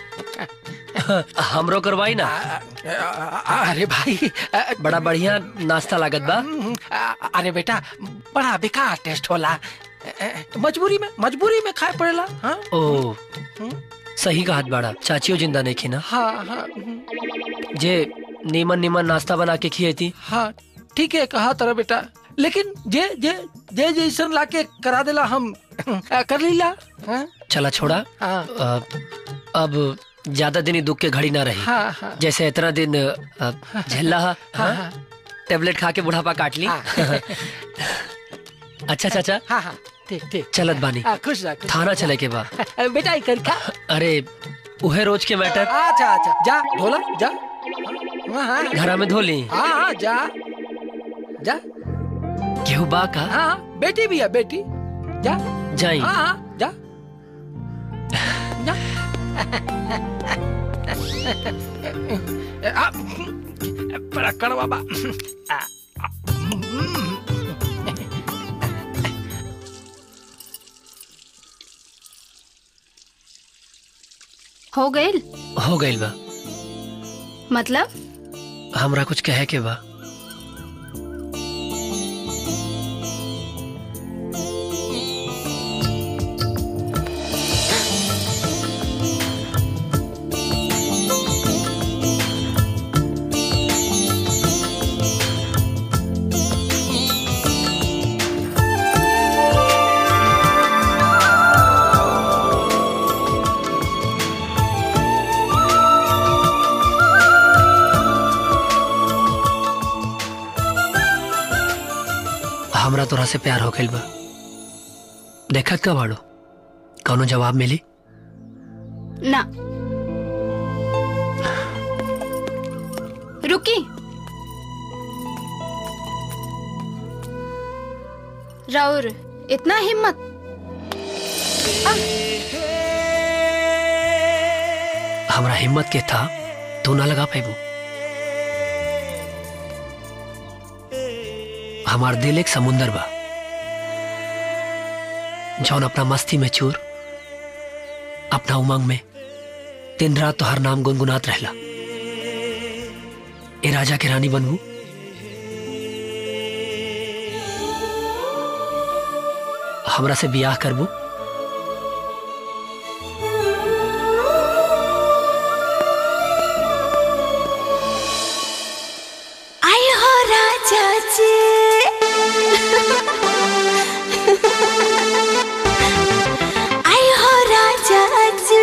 हमरो करवाई ना अरे भाई बड़ा बढ़िया नाश्ता लागत बा अरे बेटा बड़ा बेकार टेस्ट होला मजबूरी में मजबूरी में खाए पड़ेला हाँ ओ सही कहत बाड़ा चाचियो जिंदा नहीं खी ना हाँ हाँ जे नीमन नीमन नाश्ता बना के खिए थी हाँ ठीक है कहा तरह बेटा लेकिन जे जे जे जैसन लाके करा देला हम कर लीला हाँ? चला छोड़ा हाँ। अ, अब ज्यादा दिन ही दुख के घड़ी ना रही हाँ, हाँ। जैसे इतना दिन अ, झेला हा, हाँ, हाँ? टेबलेट खा के बुढ़ापा काट ली अच्छा चाचा हाँ हाँ ठीक ठीक चलत बानी हाँ, खुश रह खुश थाना चले के बा रह। बेटा ही कर खा अरे उहे रोज के मैटर अच्छा अच्छा जा ढोला जा हाँ हाँ घरा में धो ली हाँ हाँ जा जा केहू बा का हाँ हाँ बेटी भी है बेटी जा जाई हाँ हाँ जा जा आ, बड़ा कड़वा बा आ, हो गइल हो गइल बा मतलब हमरा कुछ कहे के बा हमरा तोरा से प्यार हो गइल बा देखत का बाड़ो कौनो जवाब मिली ना रुकी राउर इतना हिम्मत हमरा हिम्मत के था तू ना लगा पाबू हमार दिल एक समुंदर बा जौन अपना मस्ती में चूर अपना उमंग में दिन रात तो हर नाम गुनगुनात रहला ए राजा के रानी बनबू हमरा से बियाह करबू आई हो राजा जी आई हो राजा जी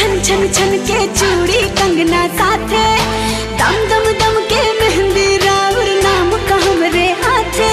छन छन छन के चूड़ी कंगना साथे दम दम दम के मेहंदी राउर नाम का हमरे हाथे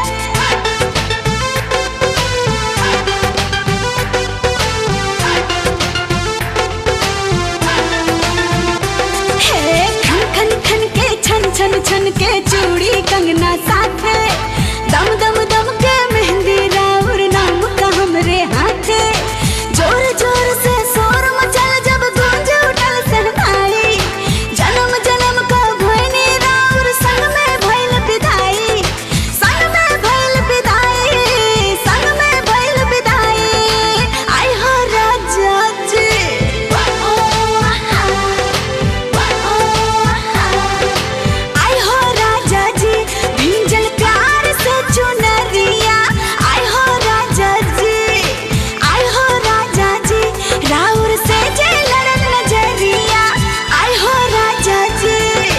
हे खन खन खन के छन छन छन के चूड़ी कंगना साथे दम दम दम के मेहंदी राउर नाम का हमरे हाथे जोर जोर से शोर मचल जब गूंज उठल सहनाई जन्म जन्म का भैनी राउर संग में भइल विदाई संग में भइल विदाई संग में भइल विदाई आई हो राजा जी आई हो राजा जी भींजल प्यार से चुनरिया आई हो राजा जी आई हो राजा जी राउर से जे लड़न नजरिया आई हो राजा जी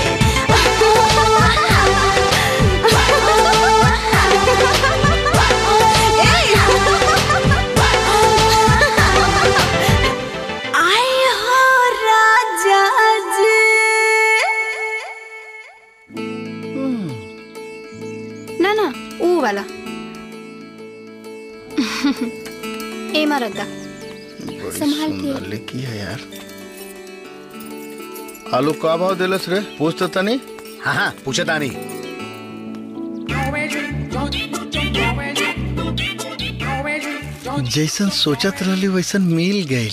आई हो राजा जी ना ना वो वाला ए मरदा संभाल के लिखी है यार आलू का भाव दिलस रे पूछ तो तनी हाँ हाँ पूछे तानी जैसन सोचत रहली वैसन मिल गई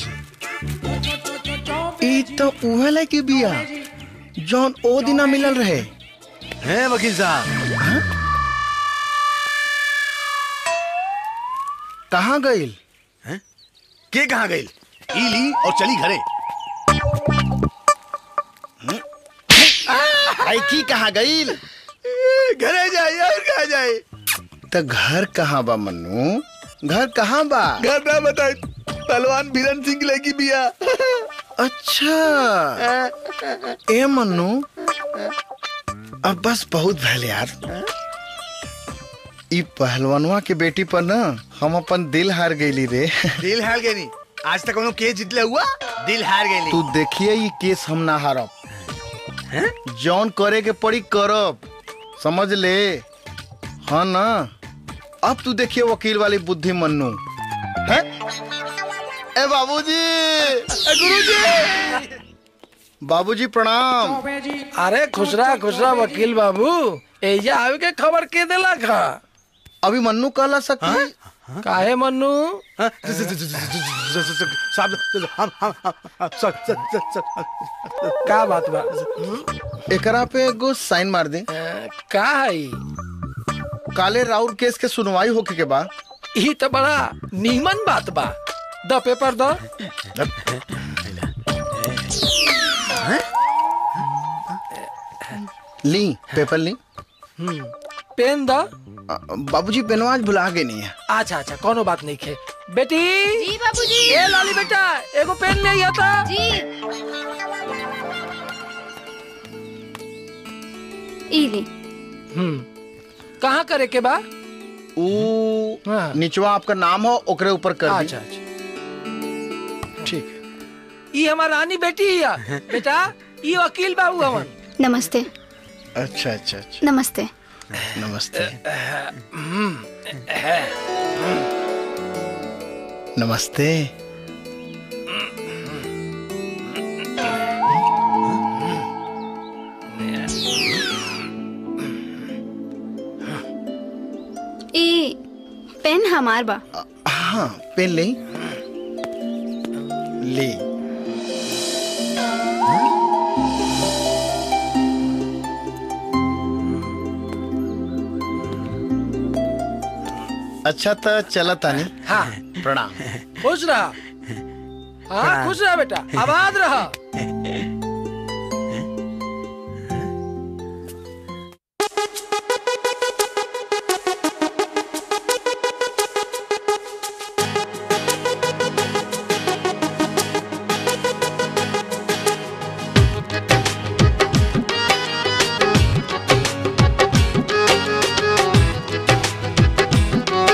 ई तो उहे लायक बिया जौन ओ दिना मिलल रहे हैं वकील साहब कहाँ गईल के कहाँ गई ई ली और चली घरे आई की कहाँ गईल घरे जाए और कहाँ जाए तो घर कहाँ बा मन्नू घर कहाँ बा घर ना बताए पहलवान बीरन सिंह लेगी बिया अच्छा ए मन्नू अब बस बहुत भले यार ई पहलवानवा के बेटी पर ना हम अपन दिल हार गईली रे दिल हार गई नहीं आज तक कोनो केस जितले हुआ दिल हार गई तू देखिए ये केस हम ना हारब जौन करे के पड़ी करब समझ ले हाँ ना अब तू देखिए वकील वाली बुद्धि मन्नू है ए बाबूजी ए गुरुजी बाबूजी प्रणाम अरे खुशरा खुशरा वकील बाबू एजा आवे के खबर के देला खा अभी मन्नू कहला सकी काहे मन्नू का बात बा एकरा पे एगो साइन मार दे का है काले राउर केस के सुनवाई होके के बाद ई तो बड़ा नीमन बात बा द पेपर द ली पेपर ली हम्म, पेन द बाबूजी पेनवा आज भुला गए नहीं है अच्छा अच्छा कोनो बात नहीं खे बेटी जी बाबूजी ए लाली बेटा एगो पेन ले आया था जी ई ले हम्म कहाँ करे के बा ऊ निचवा आपका नाम हो ओकरे ऊपर कर दी अच्छा अच्छा ठीक ई हमार रानी बेटी है बेटा ई वकील बाबू हवन नमस्ते अच्छा अच्छा अच्छा नमस्ते नमस्ते नमस्ते ई पेन हमार बा हाँ पेन ले ले अच्छा तो चला तानी हाँ प्रणाम खुश रहा हाँ खुश रहा बेटा आबाद रहा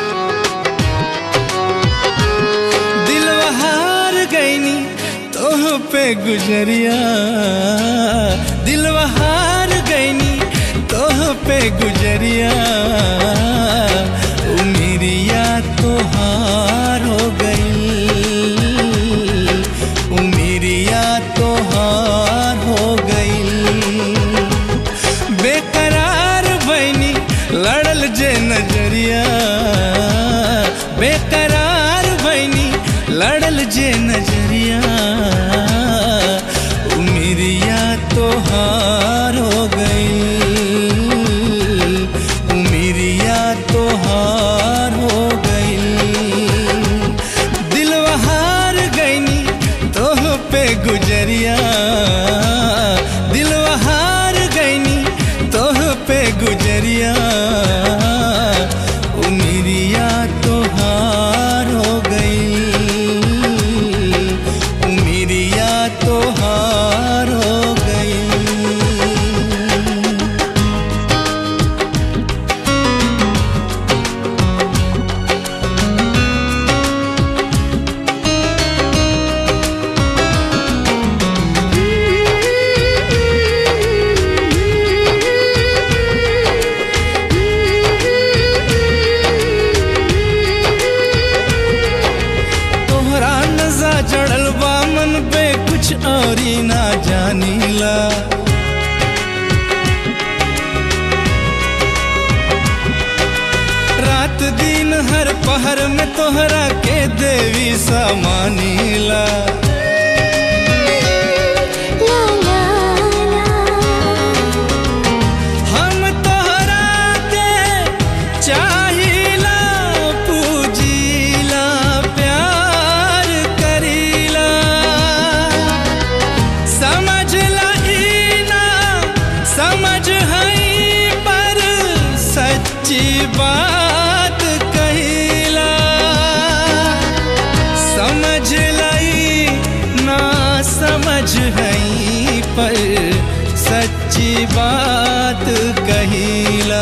दिलवा हार गईनी तोह पे गुजरिया दिल हार गईनी तोह पे गुजरिया उमिरिया तोहार हो गई उमिरिया तोहार हो गई बेकरार बनी लड़ल जे नजरिया बेकरार बनी लड़ल जे नजरिया उमिरिया तोहार हो गई उमिरिया तोहार हो गई दिल हार गईनी तोह पे गुजरिया दिल हार गईनी तोह पे गुजरिया उमिरिया तोहार हो गई उमिरिया तोहार हो गई तोहरा नजा चढ़ल बा मन पे कुछ और ही ना जानीला रात दिन हर पहर में तोहरा के देवी समानीला हम तोहरा के चाहिला पूजीला प्यार करीला समझला ई ना समझ हई पर सच्ची बात कहिला समझ लई ना समझ हई पर सच्ची बात कहिला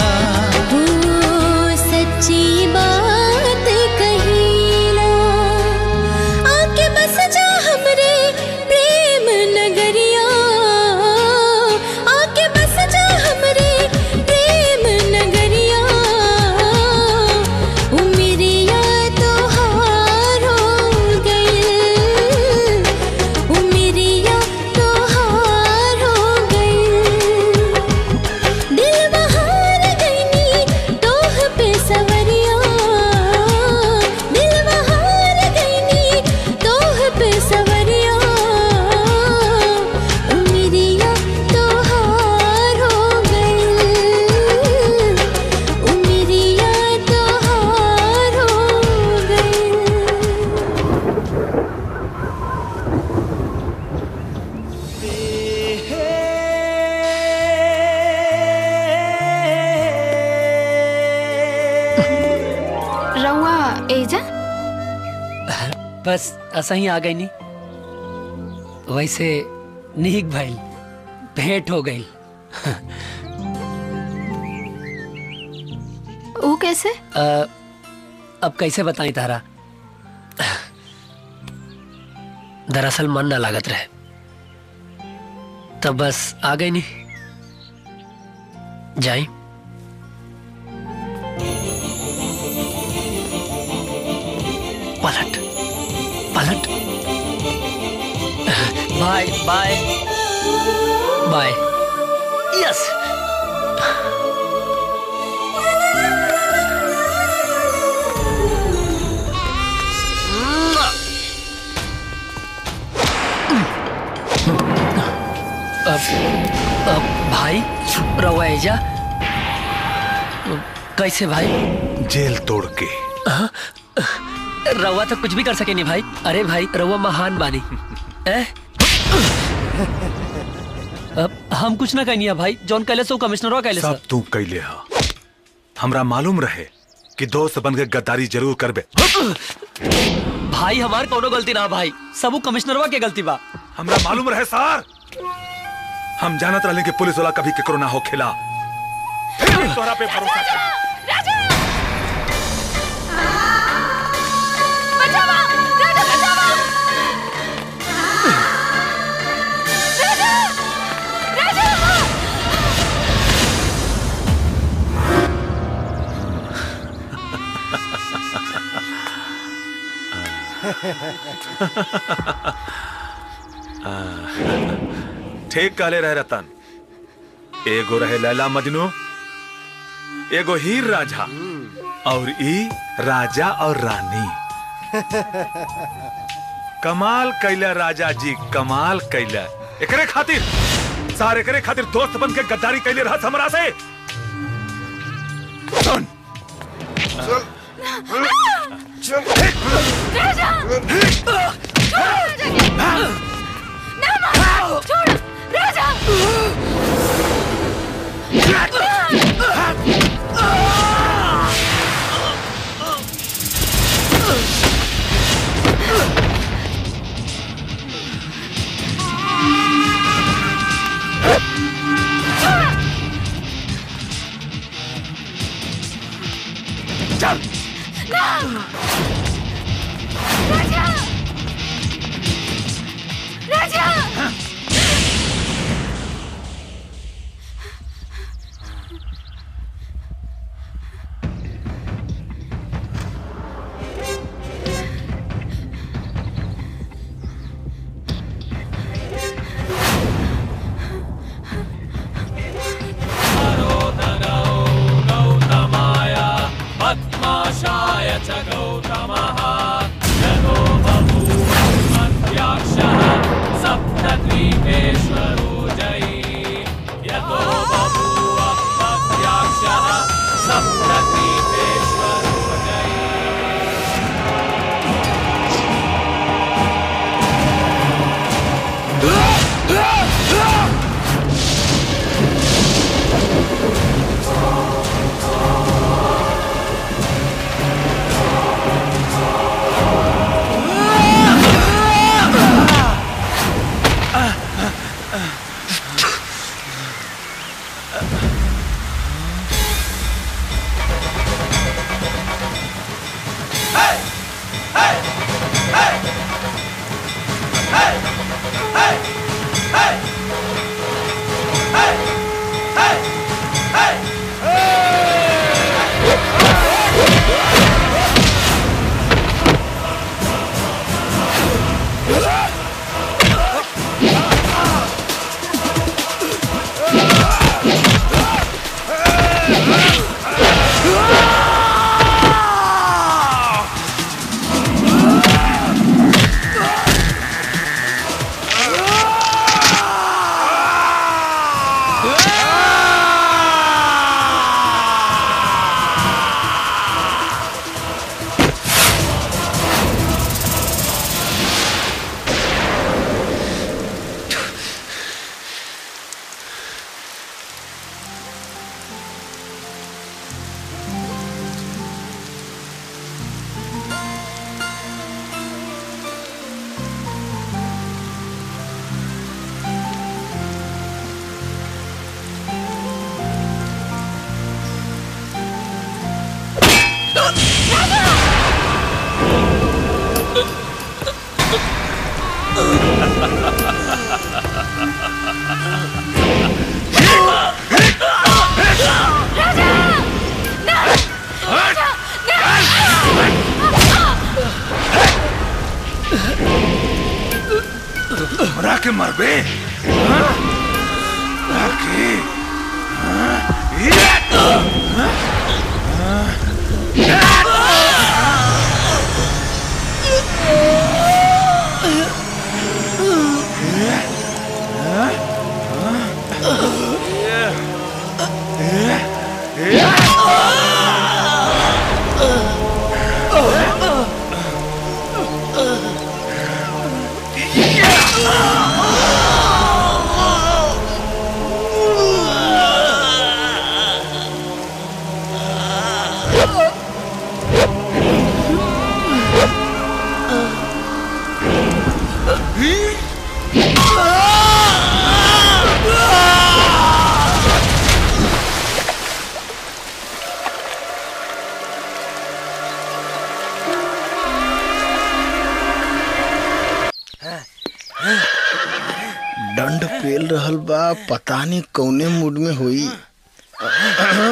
सच्ची बात कहिला आके बस जा हमरे प्रेम नगरिया आके बस जा हमरे प्रेम नगरिया उमिरिया तोहार हो गई उमिरिया तोहार हो गई दिल बहार गईनी तोह पे सवरिया दिल बहार गईनी तोह पे सवरिया उमिरिया तोहार हो गई उमिरिया तोहार हो गई रउआ एजा बस ऐसा ही आ गई नहीं वैसे निहिक भाई भेंट हो गई वो कैसे अ, अब कैसे बताई तारा दरअसल मन ना लागत रहे तब बस आ गई नहीं जाई पलट पलट बाय बाय बाय यस अब, अब भाई रवा एजा कैसे भाई जेल तोड़ के हाँ? रवा तो कुछ भी कर सके नहीं भाई अरे भाई रवा महान बानी ए? अब हम कुछ ना कहनी है भाई जॉन कैले सो कमिश्नर कैले सब तू कैले हा हमरा मालूम रहे कि दोस्त बन के गद्दारी जरूर करबे भाई हमार कोनो गलती ना भाई सबू कमिश्नरवा के गलती बा हमरा मालूम रहे सर हम जानत रहले कि पुलिस वाला कभी केकरो ना हो खेला फिर भी तोहरा पे भरोसा कर आ, ठीक कहले रहे रतन एगो रहे लैला मजनू एगो हीर राझा और ई राजा और रानी कमाल कैला राजा जी कमाल कैला एकरे खातिर सारे एकरे खातिर दोस्त बन के गद्दारी कैले रहा हमरा से सुन राजा ना मार छोड़ राजा चल ना राजा राजा पद्माशाय च गौतमः यतो बभूवन्मध्याक्षः सप्तद्वीपेश्वरो जयी यतो बभूव मध्याक्षः सप्तद्वीपेश्वरो हमरा के मरबे हाँ? हमरा के हाँ? ये! हाँ? दंड पेल रहल बा पता नहीं कौने मूड में हुई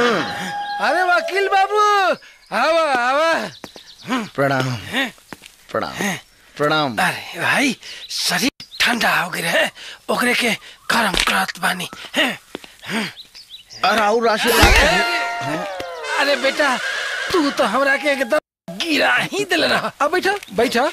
अरे वकील बाबू आवा आवा प्रणाम प्रणाम प्रणाम अरे भाई शरीर ठंडा हो गया है ओकरे के गरम करत बानी हैं? अरे और अरे बेटा तू तो हमरा के एकदम गिरा ही दिल रहा अब बैठा बैठा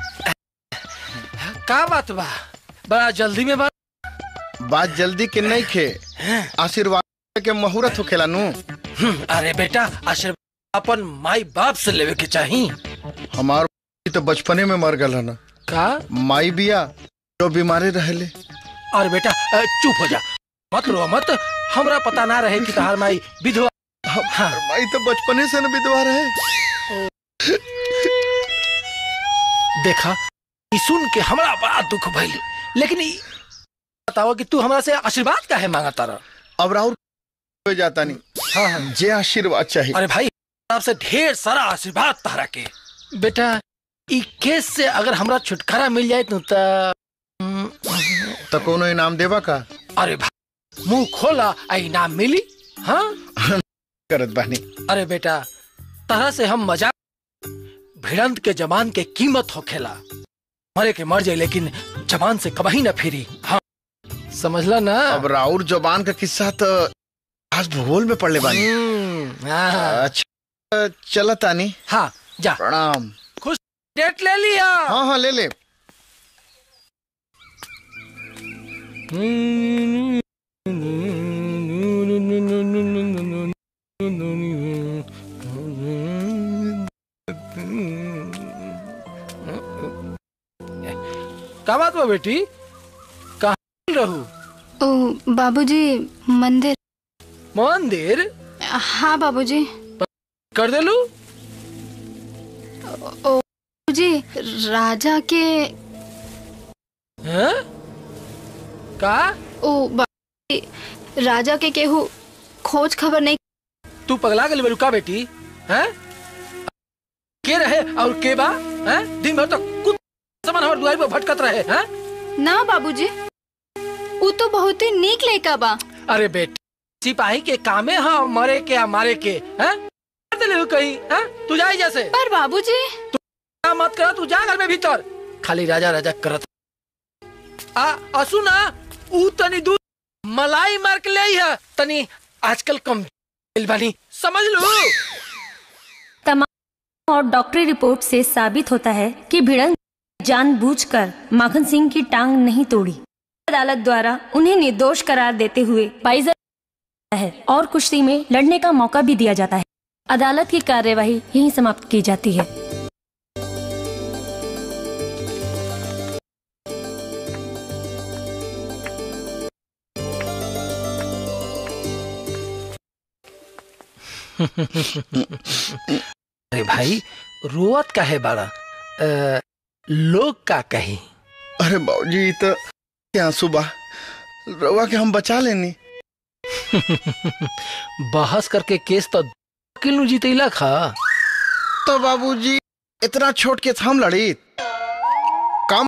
का बात बा बड़ा जल्दी में बात बात जल्दी के नहीं खे आशीर्वाद के मुहूर्त होखेला नु अरे बेटा आशीर्वाद अपन माई बाप से लेवे के चाही हमार तो बचपने में मर गल ना का माई बिया जो बीमारी रहले अरे बेटा अ, चुप हो जा मत रो मत हमरा पता ना रहे कि तहार माई विधवा हाँ। माई तो बचपने से न विधवा रहे देखा ई सुन के हमरा बड़ा दुख भइल लेकिन ई बताओ कि तू हमरा से आशीर्वाद काहे मांगा तारा अब राहुल हो जाता नहीं हाँ हाँ जे आशीर्वाद चाहिए अरे भाई आपसे ढेर सारा आशीर्वाद तारा के बेटा ई केस से अगर हमरा छुटकारा मिल जाए तो त तो कोनो इनाम देवा का अरे भाई मुंह खोला आ इनाम मिली हाँ करत बानी अरे बेटा तरह से हम मजाक भिड़ंत के जबान के कीमत होखेला मरे के मर जाए लेकिन जबान से कभी न फिरी हाँ समझला ना अब राउर जबान का किस्सा तो आज भूगोल में पढ़ले बानी हम्म, हाँ। अच्छा चला तानी हाँ जा प्रणाम खुश डेट ले लिया हाँ हाँ ले ले का बात बा बेटी कहाँ रहू ओ बाबूजी मंदिर मंदिर हाँ बाबूजी कर देलू ओ बाबूजी राजा के हैं? का ओ बाबूजी राजा के केहू खोज खबर नहीं तू पगला गली बेलू का बेटी हैं के रहे और के बा हैं दिन भर तो कुछ सामान हमारे दुआरी पर भटकत रहे हैं ना बाबूजी वो तो बहुत ही नीक लड़का बा अरे बेटी सिपाही के कामे हाँ मरे के या मारे के हैं कर देले हो कहीं हैं तू जाई जैसे पर बाबूजी का मत कर तू जा घर में भीतर खाली राजा राजा करत आ असु ना ऊ तनी दूध मलाई मार के ले है तनी आजकल कम दिल बानी समझ लो तमाम और डॉक्टरी रिपोर्ट से साबित होता है कि भिड़ंत जानबूझकर माखन सिंह की टांग नहीं तोड़ी अदालत द्वारा उन्हें निर्दोष करार देते हुए पाइजर है और कुश्ती में लड़ने का मौका भी दिया जाता है अदालत की कार्यवाही यहीं समाप्त की जाती है अरे भाई रोवत का है बाड़ा अ, लोग का कही अरे बाबूजी तो क्या सुबह रवा के हम बचा लेनी बहस करके केस तो किलो जीतेला खा तो बाबूजी इतना छोट के हम लड़ी काम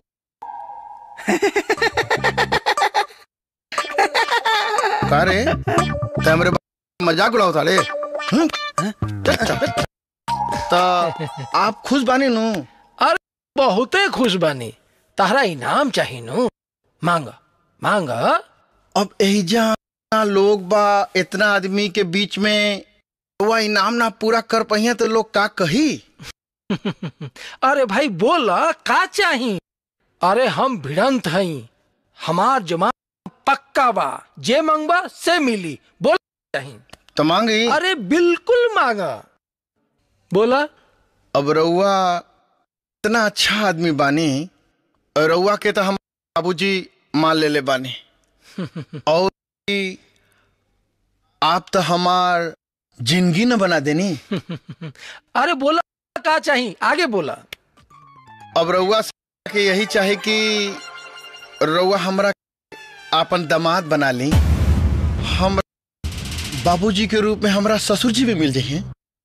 का रे ते हमरे मजाक उड़ाओ रे हम्म? चल, चल। तो आप खुश बानी नु अरे बहुते खुश बानी तारा इनाम चाहिए नु मांग मांग अब एहिजा लोग बा इतना आदमी के बीच में वह इनाम ना पूरा कर पहिया तो लोग का कही अरे भाई बोला का चाहिए अरे हम भिड़ंत हई हमार जमा पक्का बा जे मांगबा से मिली बोल चाहिए तो मांगी अरे बिल्कुल मांगा बोला अब रउआ इतना अच्छा आदमी बानी और रउआ के तो हम बाबूजी मान ले ले बानी और ई आप तो हमार जिंदगी न बना देनी अरे बोला का चाहिए आगे बोला अब रउआ से के यही चाहे कि रउआ हमरा आपन दामाद बना ली हम बाबूजी के रूप में हमरा ससुर जी भी मिल जाइए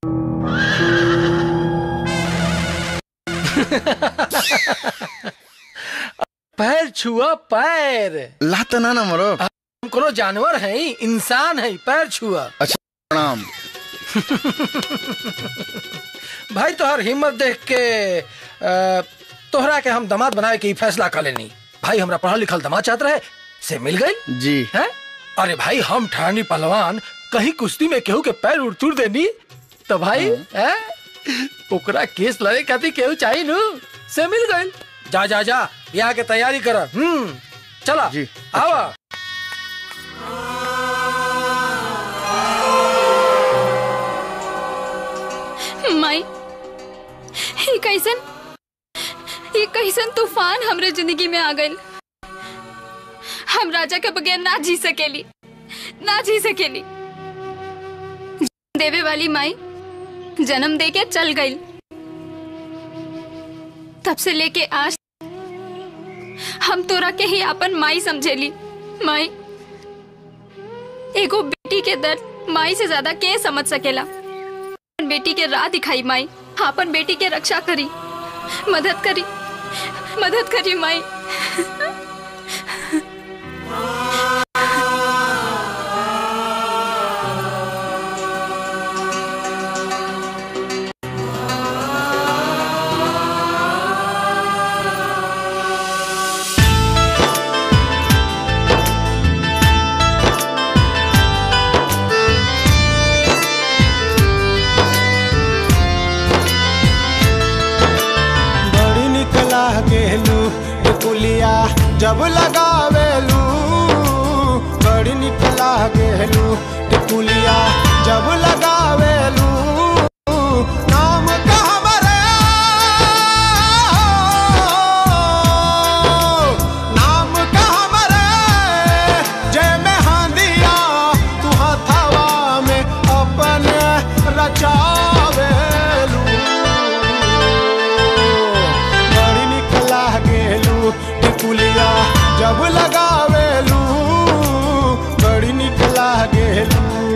पैर छुआ पैर लात ना ना मरो हम कोनो जानवर है इंसान है पैर छुआ अच्छा प्रणाम भाई तो हर हिम्मत देख के अ, तोहरा के हम दामाद बनाए के ही फैसला कर लेनी भाई हमरा पढ़ल लिखल दामाद चाहत रहे से मिल गई जी है अरे भाई हम ठानी पहलवान कहीं कुश्ती में केहू के पैर उड़ तुड़ देनी तो भाई है ओकरा केस लड़े खातिर केहू चाहिए नु से मिल गई जा जा जा यहाँ के तैयारी कर हम्म चला जी आवा माई ये कैसन ये कैसन तूफान हमरे जिंदगी में आ गइल हम राजा के बगैर ना जी सकेली ना जी सकेली देवे वाली माई जन्म दे के चल गई तब से लेके आज हम तोरा के ही अपन माई समझेली माई एगो बेटी के दर्द माई से ज्यादा के समझ सकेला अपन बेटी के राह दिखाई माई अपन बेटी के रक्षा करी मदद करी मदद करी माई बड़ी निकला गेलू टिकुलिया जब लगावेलू बड़ी निकला गेलू टिकुलिया जब लगावेलू नाम का हमरे नाम का हमरे जय में हांदिया तू हथवा में अपन रचावेलू बड़ी निकला गेलू टिकुलिया जब लगावेलू बड़ी निकला गेलू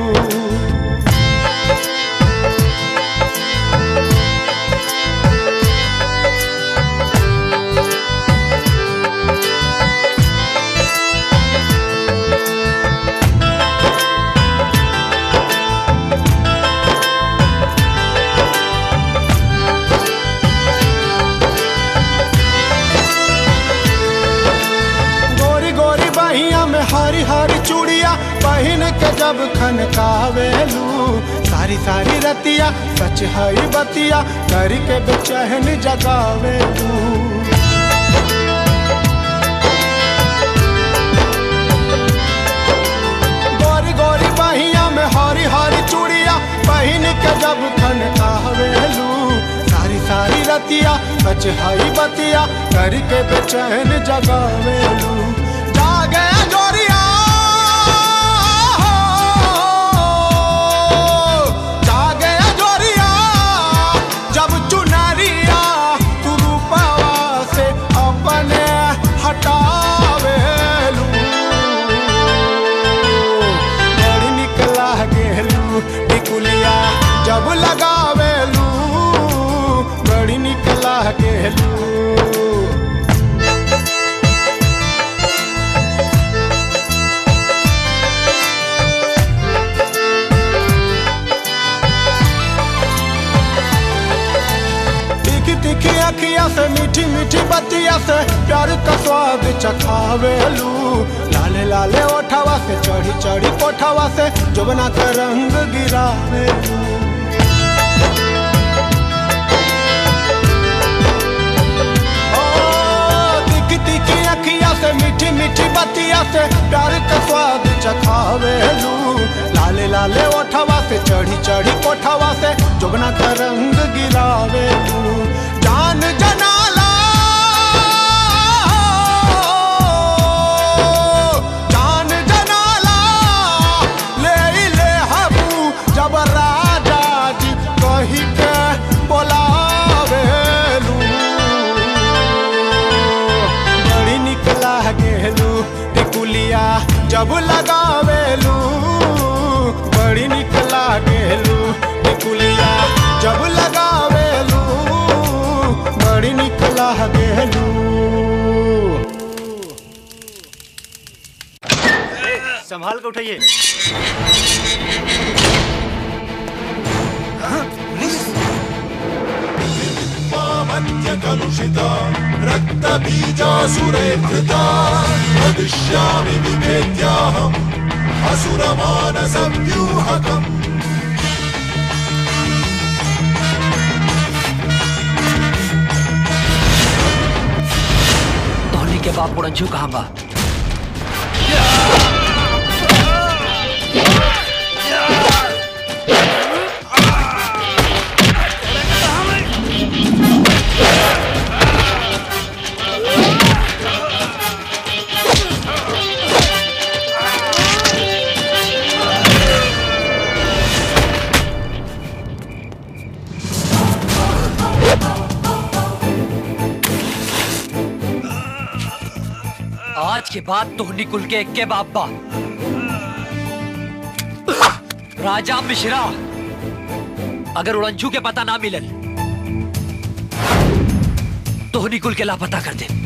गोरी गोरी बहिया में हरी हरी चूड़िया पहन के जब खनकावेलू सारी सारी रतिया सच हई बतिया करी के बेचैन जगावेलू गोरी गोरी बहिया में हरी हरी चूड़िया पहन के जब खनकावेलू सारी सारी रतिया सच हई बतिया करी के बेचैन जगावेलू जागे जोरिया जागे जोरिया जब चुनरिया तू रूपवा से अपने हटावेलू बड़ी निकला गेलू टिकुलिया जब लगावेलू बड़ी निकला गेलू तीखी तीखी अखिया से मीठी मीठी बतिया से प्यार का स्वाद चखावेलू लाले लाले ओठवा से चढ़ी चढ़ी कोठवा से जुबना का रंग गिरावेलू ओ, तीखी तीखी अखिया से मीठी मीठी बतिया से प्यार का स्वाद चखावेलू लाले लाले ओठवा से चढ़ी चढ़ी कोठवा से जुबना का रंग गिरावेलू जान जनाला जान जनाला ले ई ले हबू जब राजा जी कही के बोलावेलू बड़ी निकला गेलू टिकुलिया जब लगावेलू बड़ी निकला गेलू टिकुलिया जब लगावेलू बड़ी निकला गेलू संभाल के उठाइए Mama हत्यकलुषिता रक्तबीजासुरे धृता वदिष्यामि विभेद्याहम् असुरमानसव्यूहकम् धोनी के बाप उड़ंजू कहाँ बा आज के बाद तोहनी कुल के के बाप बा राजा मिश्रा अगर उड़ंजू के पता ना मिलल तोहनी कुल के लापता कर दे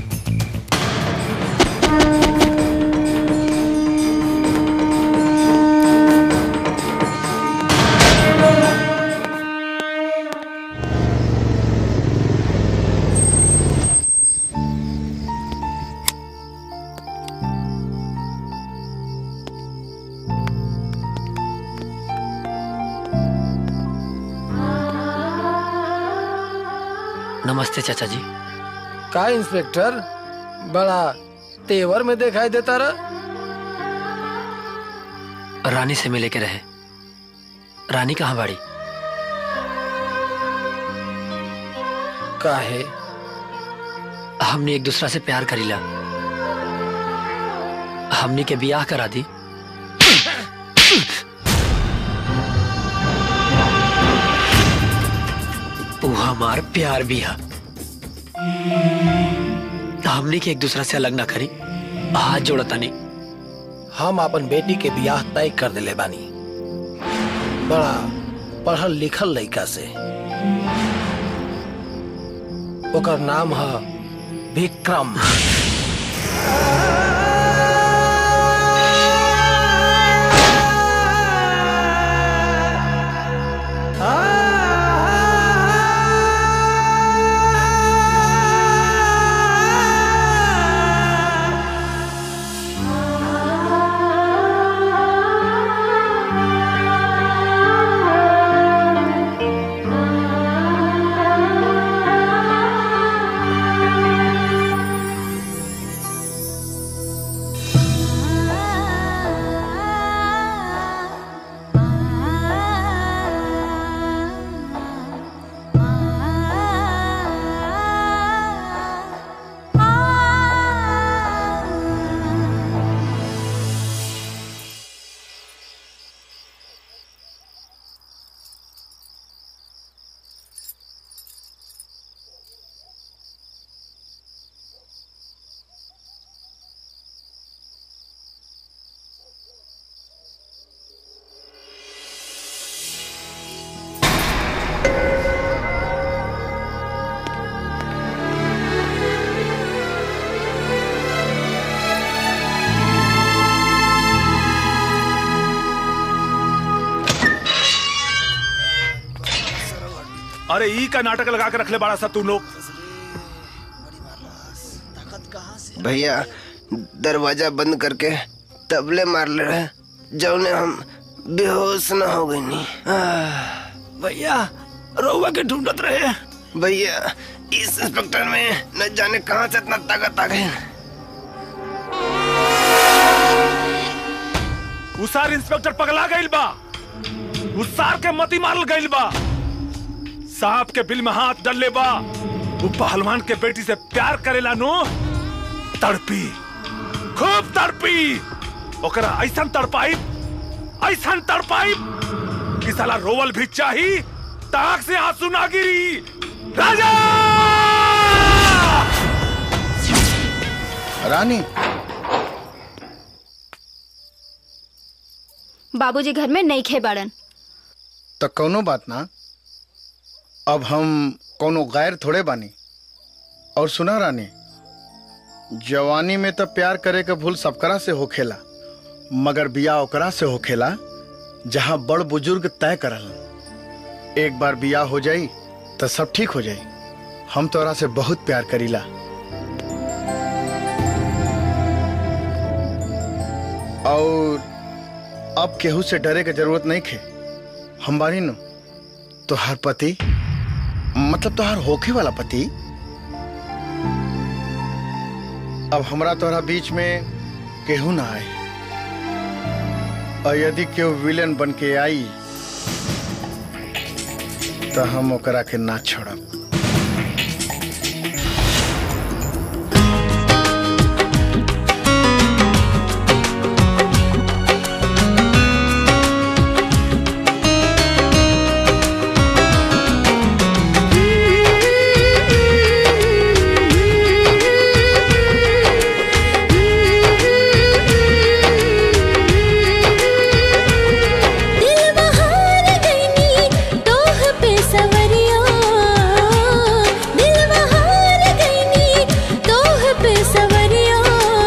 नमस्ते चाचा जी का इंस्पेक्टर बड़ा तेवर में दिखाई देता रहा रानी से मिले के रहे रानी कहाँ बाड़ी काहे हमने एक दूसरा से प्यार करीला हमने के बियाह करा दी वो हमार प्यार भी है हमने के एक दूसरा से अलग ना करी हाथ जोड़ता नहीं हम अपन बेटी के बियाह तय कर दिले बानी बड़ा पढ़ल लिखल लड़का से ओकर नाम है विक्रम अरे ई का नाटक लगा के रख ले बड़ा सा तू लोग भैया दरवाजा बंद करके तबले मार ले रहे जौने हम बेहोश न हो गई नी भैया रउआ के ढूंढत रहे भैया इस इंस्पेक्टर में न जाने कहाँ से इतना ताकत आ गई उसार इंस्पेक्टर पगला गइल बा उसार के मती मारल गइल बा साहब के बिल में हाथ डलले बा वो पहलवान के बेटी से प्यार करेला नो तड़पी खूब तड़पी ओकरा ऐसा तड़पाई ऐसा तड़पाई कि साला रोवल भी चाही ताक से आंसू ना गिरी राजा रानी बाबूजी घर में नहीं खे बाड़न तो कौनो बात ना अब हम कोनो गैर थोड़े बानी और सुना रानी जवानी में तो प्यार करे के भूल सबकरा से होखेला मगर बिया ओकरा से होखेला जहाँ बड़ बुजुर्ग तय करल एक बार बिया हो जाई तो सब ठीक हो जाई हम तोरा से बहुत प्यार करीला और अब केहू से डरे के जरूरत नहीं खे हम बानी नु तोहार पति मतलब तोहार होखे वाला पति अब हमरा तोहरा बीच में केहू ना आए और यदि केहू विलन बन के आई तो हम ओकरा के ना छोड़ब दिल बहार गईनी तोह पे सवरिया दिल बहार गईनी तोह पे सवरिया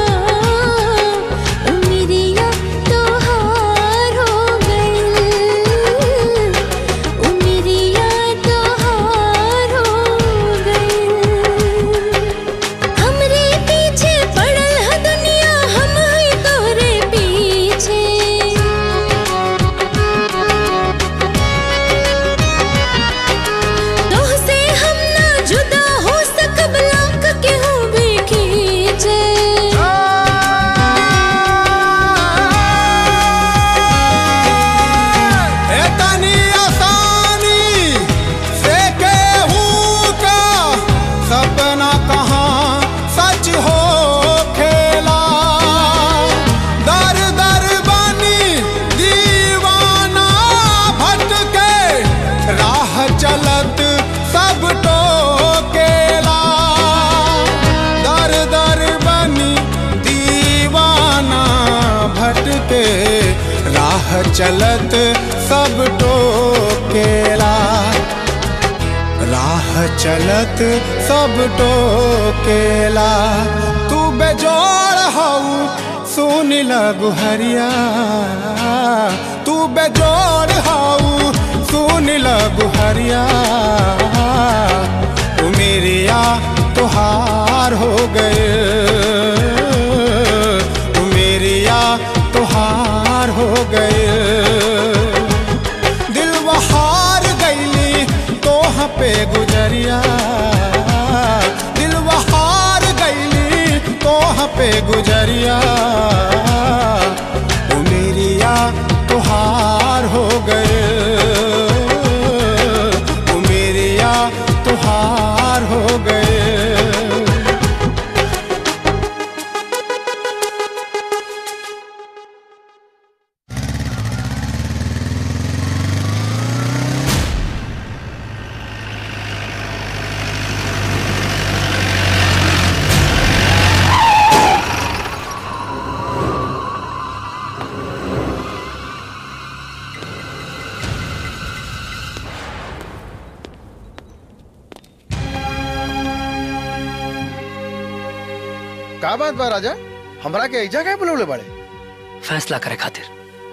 उमिरिया तोहार हो गई उमिरिया तोहार हो गई हमरे पीछे पड़ल है दुनिया हम ही तोरे पीछे तोह से हम ना जुदा हो सकब लाख के हो भी खींचे एतनी आसानी से केहू का सपना कहाँ सच हो खेला दर दर बनी दीवाना भटके राह चलत सब टोकेला दर दर बनी दीवाना भटके राह चलत सब टोकेला राह चलत सब टोकेला तू बेजोड़ हऊ सुन लगु हरिया तू बेजोड़ हऊ सुन लगु हरिया तू मेरिया तुहार हो गए तू मेरिया तुहार हो गए दिल बहार गईली तोह पे गुजरिया दिल बहार गईली तोह पे गुजरिया ओ मेरिया तुहार हो गए ओ मेरिया तुहार हो गए का बात बा राजा हमरा के ऐजा क्या बुलौले बड़े फैसला करे खातिर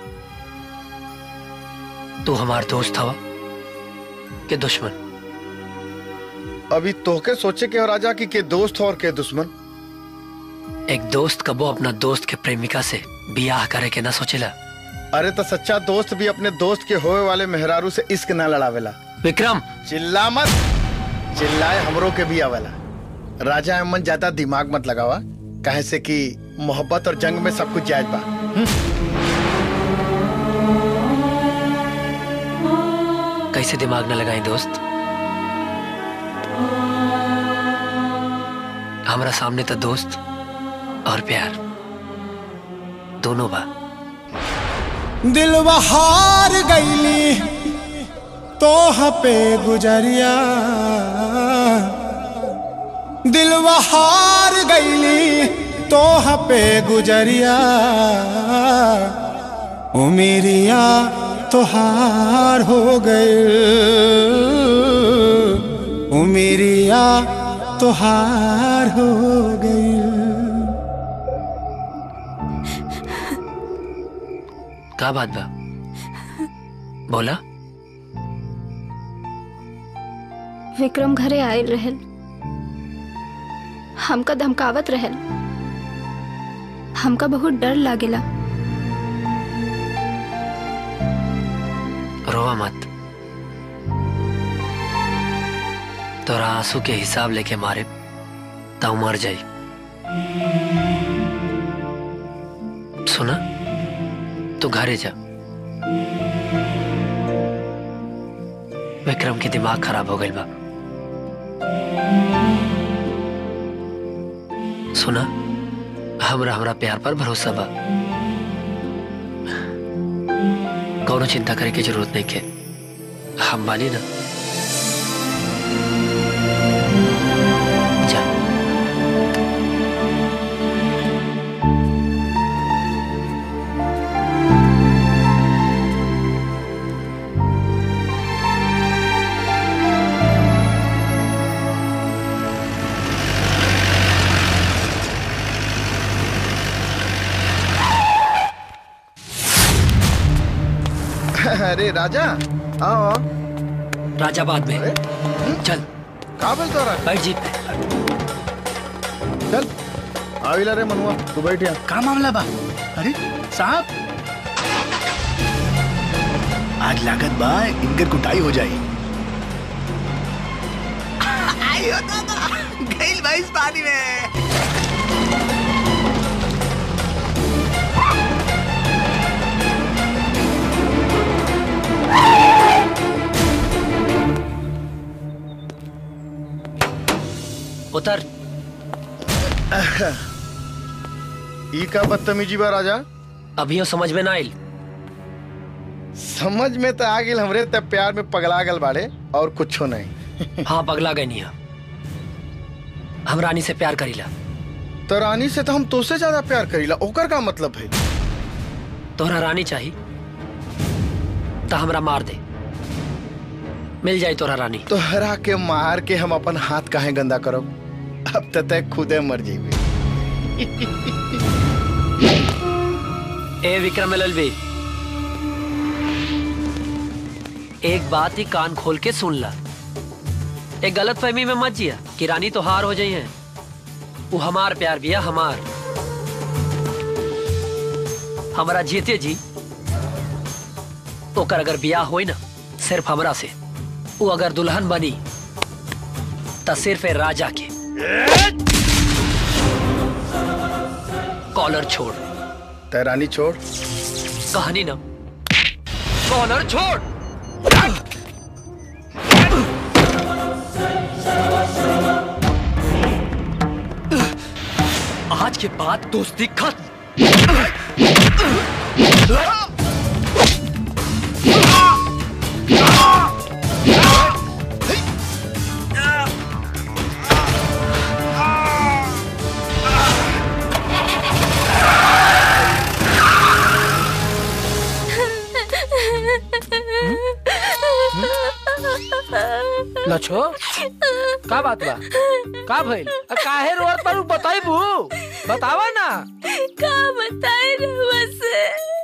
तू हमार दोस्त हवा के दुश्मन अभी तोहके सोचे के हो राजा कि के दोस्त हो और के दुश्मन एक दोस्त कबो अपना दोस्त के प्रेमिका से बियाह करे के ना सोचेला अरे तो सच्चा दोस्त भी अपने दोस्त के होए वाले मेहरारू से इश्क ना लड़ावेला विक्रम चिल्ला मत चिल्लाए हमरो के भी आवेला राजा अमन ज्यादा दिमाग मत लगावा काहे से कि मोहब्बत और जंग में सब कुछ जायज बा कैसे दिमाग न लगाई दोस्त हमारा सामने तो दोस्त और प्यार दोनों बा दिल बहार गईली तोह पे गुजरिया दिल बहार गईली तोह पे गुजरिया उमेरिया तोहार हो गए उमेरिया तोहार हो गई का बात बा बोला विक्रम घरे आयल रहल हमका धमकावत रहल हमका बहुत डर लागेला रोवा मत तोरा आंसू के हिसाब लेके मारे तो मर जाई सुना तू घरे जा विक्रम के दिमाग खराब हो गई बा सुना हमरा हमरा प्यार पर भरोसा बा कौनो चिंता करे की जरूरत नहीं के हम बानी ना जा अरे राजा आओ राजा बाद में चल का बोल तो बैठ जीप चल आविला रे मनुआ तू बैठ यहाँ का मामला बा अरे साहब आज लागत बा इनकर कुटाई हो जाई आयो दादा गइल भाई इस पानी में उतर ई का बदतमीजी बा राजा अभियो समझ में ना आइल समझ में तो आ गेल हमरे तब प्यार में पगला गल बाड़े और कुछो नहीं हाँ पगला गई नहीं हम रानी से प्यार करीला तो रानी से तो हम तोसे ज्यादा प्यार करीला ओकर का मतलब है तोहरा रानी चाहिए तो हमरा मार दे मिल जाए तोहरा रानी तोहरा के मार के हम अपन हाथ काहे गंदा करब अब तो तय खुदे मर जीबी ए विक्रम एलएलबी एक बात ही कान खोल के सुन ला एक गलत फहमी में मत जिया कि रानी तो हार हो जाई है वो हमार प्यार भी है हमार हमारा जीते जी ओकर अगर ब्याह होई ना सिर्फ हमरा से वो अगर दुल्हन बनी तो सिर्फ ए राजा के कॉलर छोड़ तय रानी छोड़ कहानी ना कॉलर छोड़ आज के बाद दोस्ती खत्म लछो का बात बा का भइल अ, काहे रोत पर बताइबू बतावा ना का बताए रहुआ से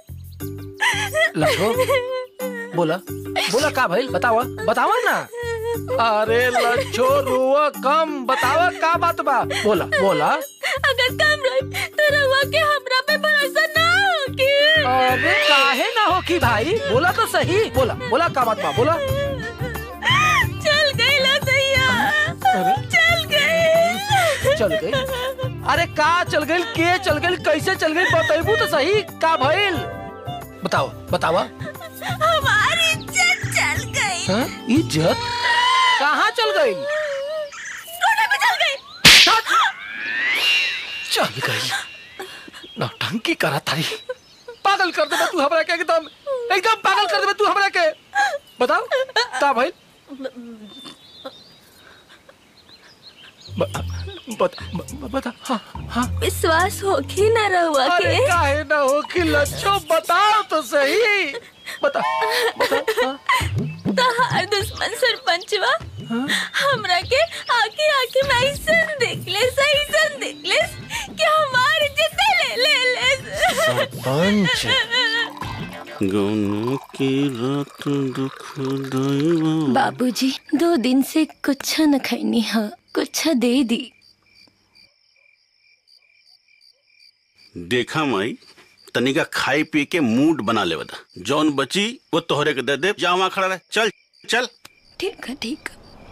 लछो बोला बोला का भइल बतावा बतावा ना अरे लच्छो रुआ कम बतावा का बात बा बोला बोला अगर कम रही तो रहुआ के हमरा पे भरोसा ना होगी अरे काहे ना हो की भाई बोला तो सही बोला बोला का बात बा बोला चल गई लसैया चल गई चल गई अरे का चल गई के चल गई कैसे चल गई बताइबू तो सही का भइल बताओ बतावा हमारी इज्जत चल गई हाँ? इज्जत कहाँ चल गई सोने पे चल गई चल गई नौटंकी करा था पागल कर दे तू हमरा के एकदम एकदम पागल कर दे तू हमरा के बताओ का भाई बता ब- बता हाँ हाँ विश्वास होगी ना रहुआ अरे के काहे ना हो कि लच्छो बताओ तो सही बता तो हर दुश्मन सरपंचवा हमरा के आके आके मैं ऐसन देख ले ऐसन देख ले कि हमारी इज्जत ले ले ले सरपंच गौना की रात दुखदाई बा बाबूजी दो दिन से कुछ न खैनी है कुछ दे दी देखा माई तनिका खाई पी के मूड बना ले बता जौन बची वो तोहरे के दे दे जा वहाँ खड़ा रहे चल चल ठीक है ठीक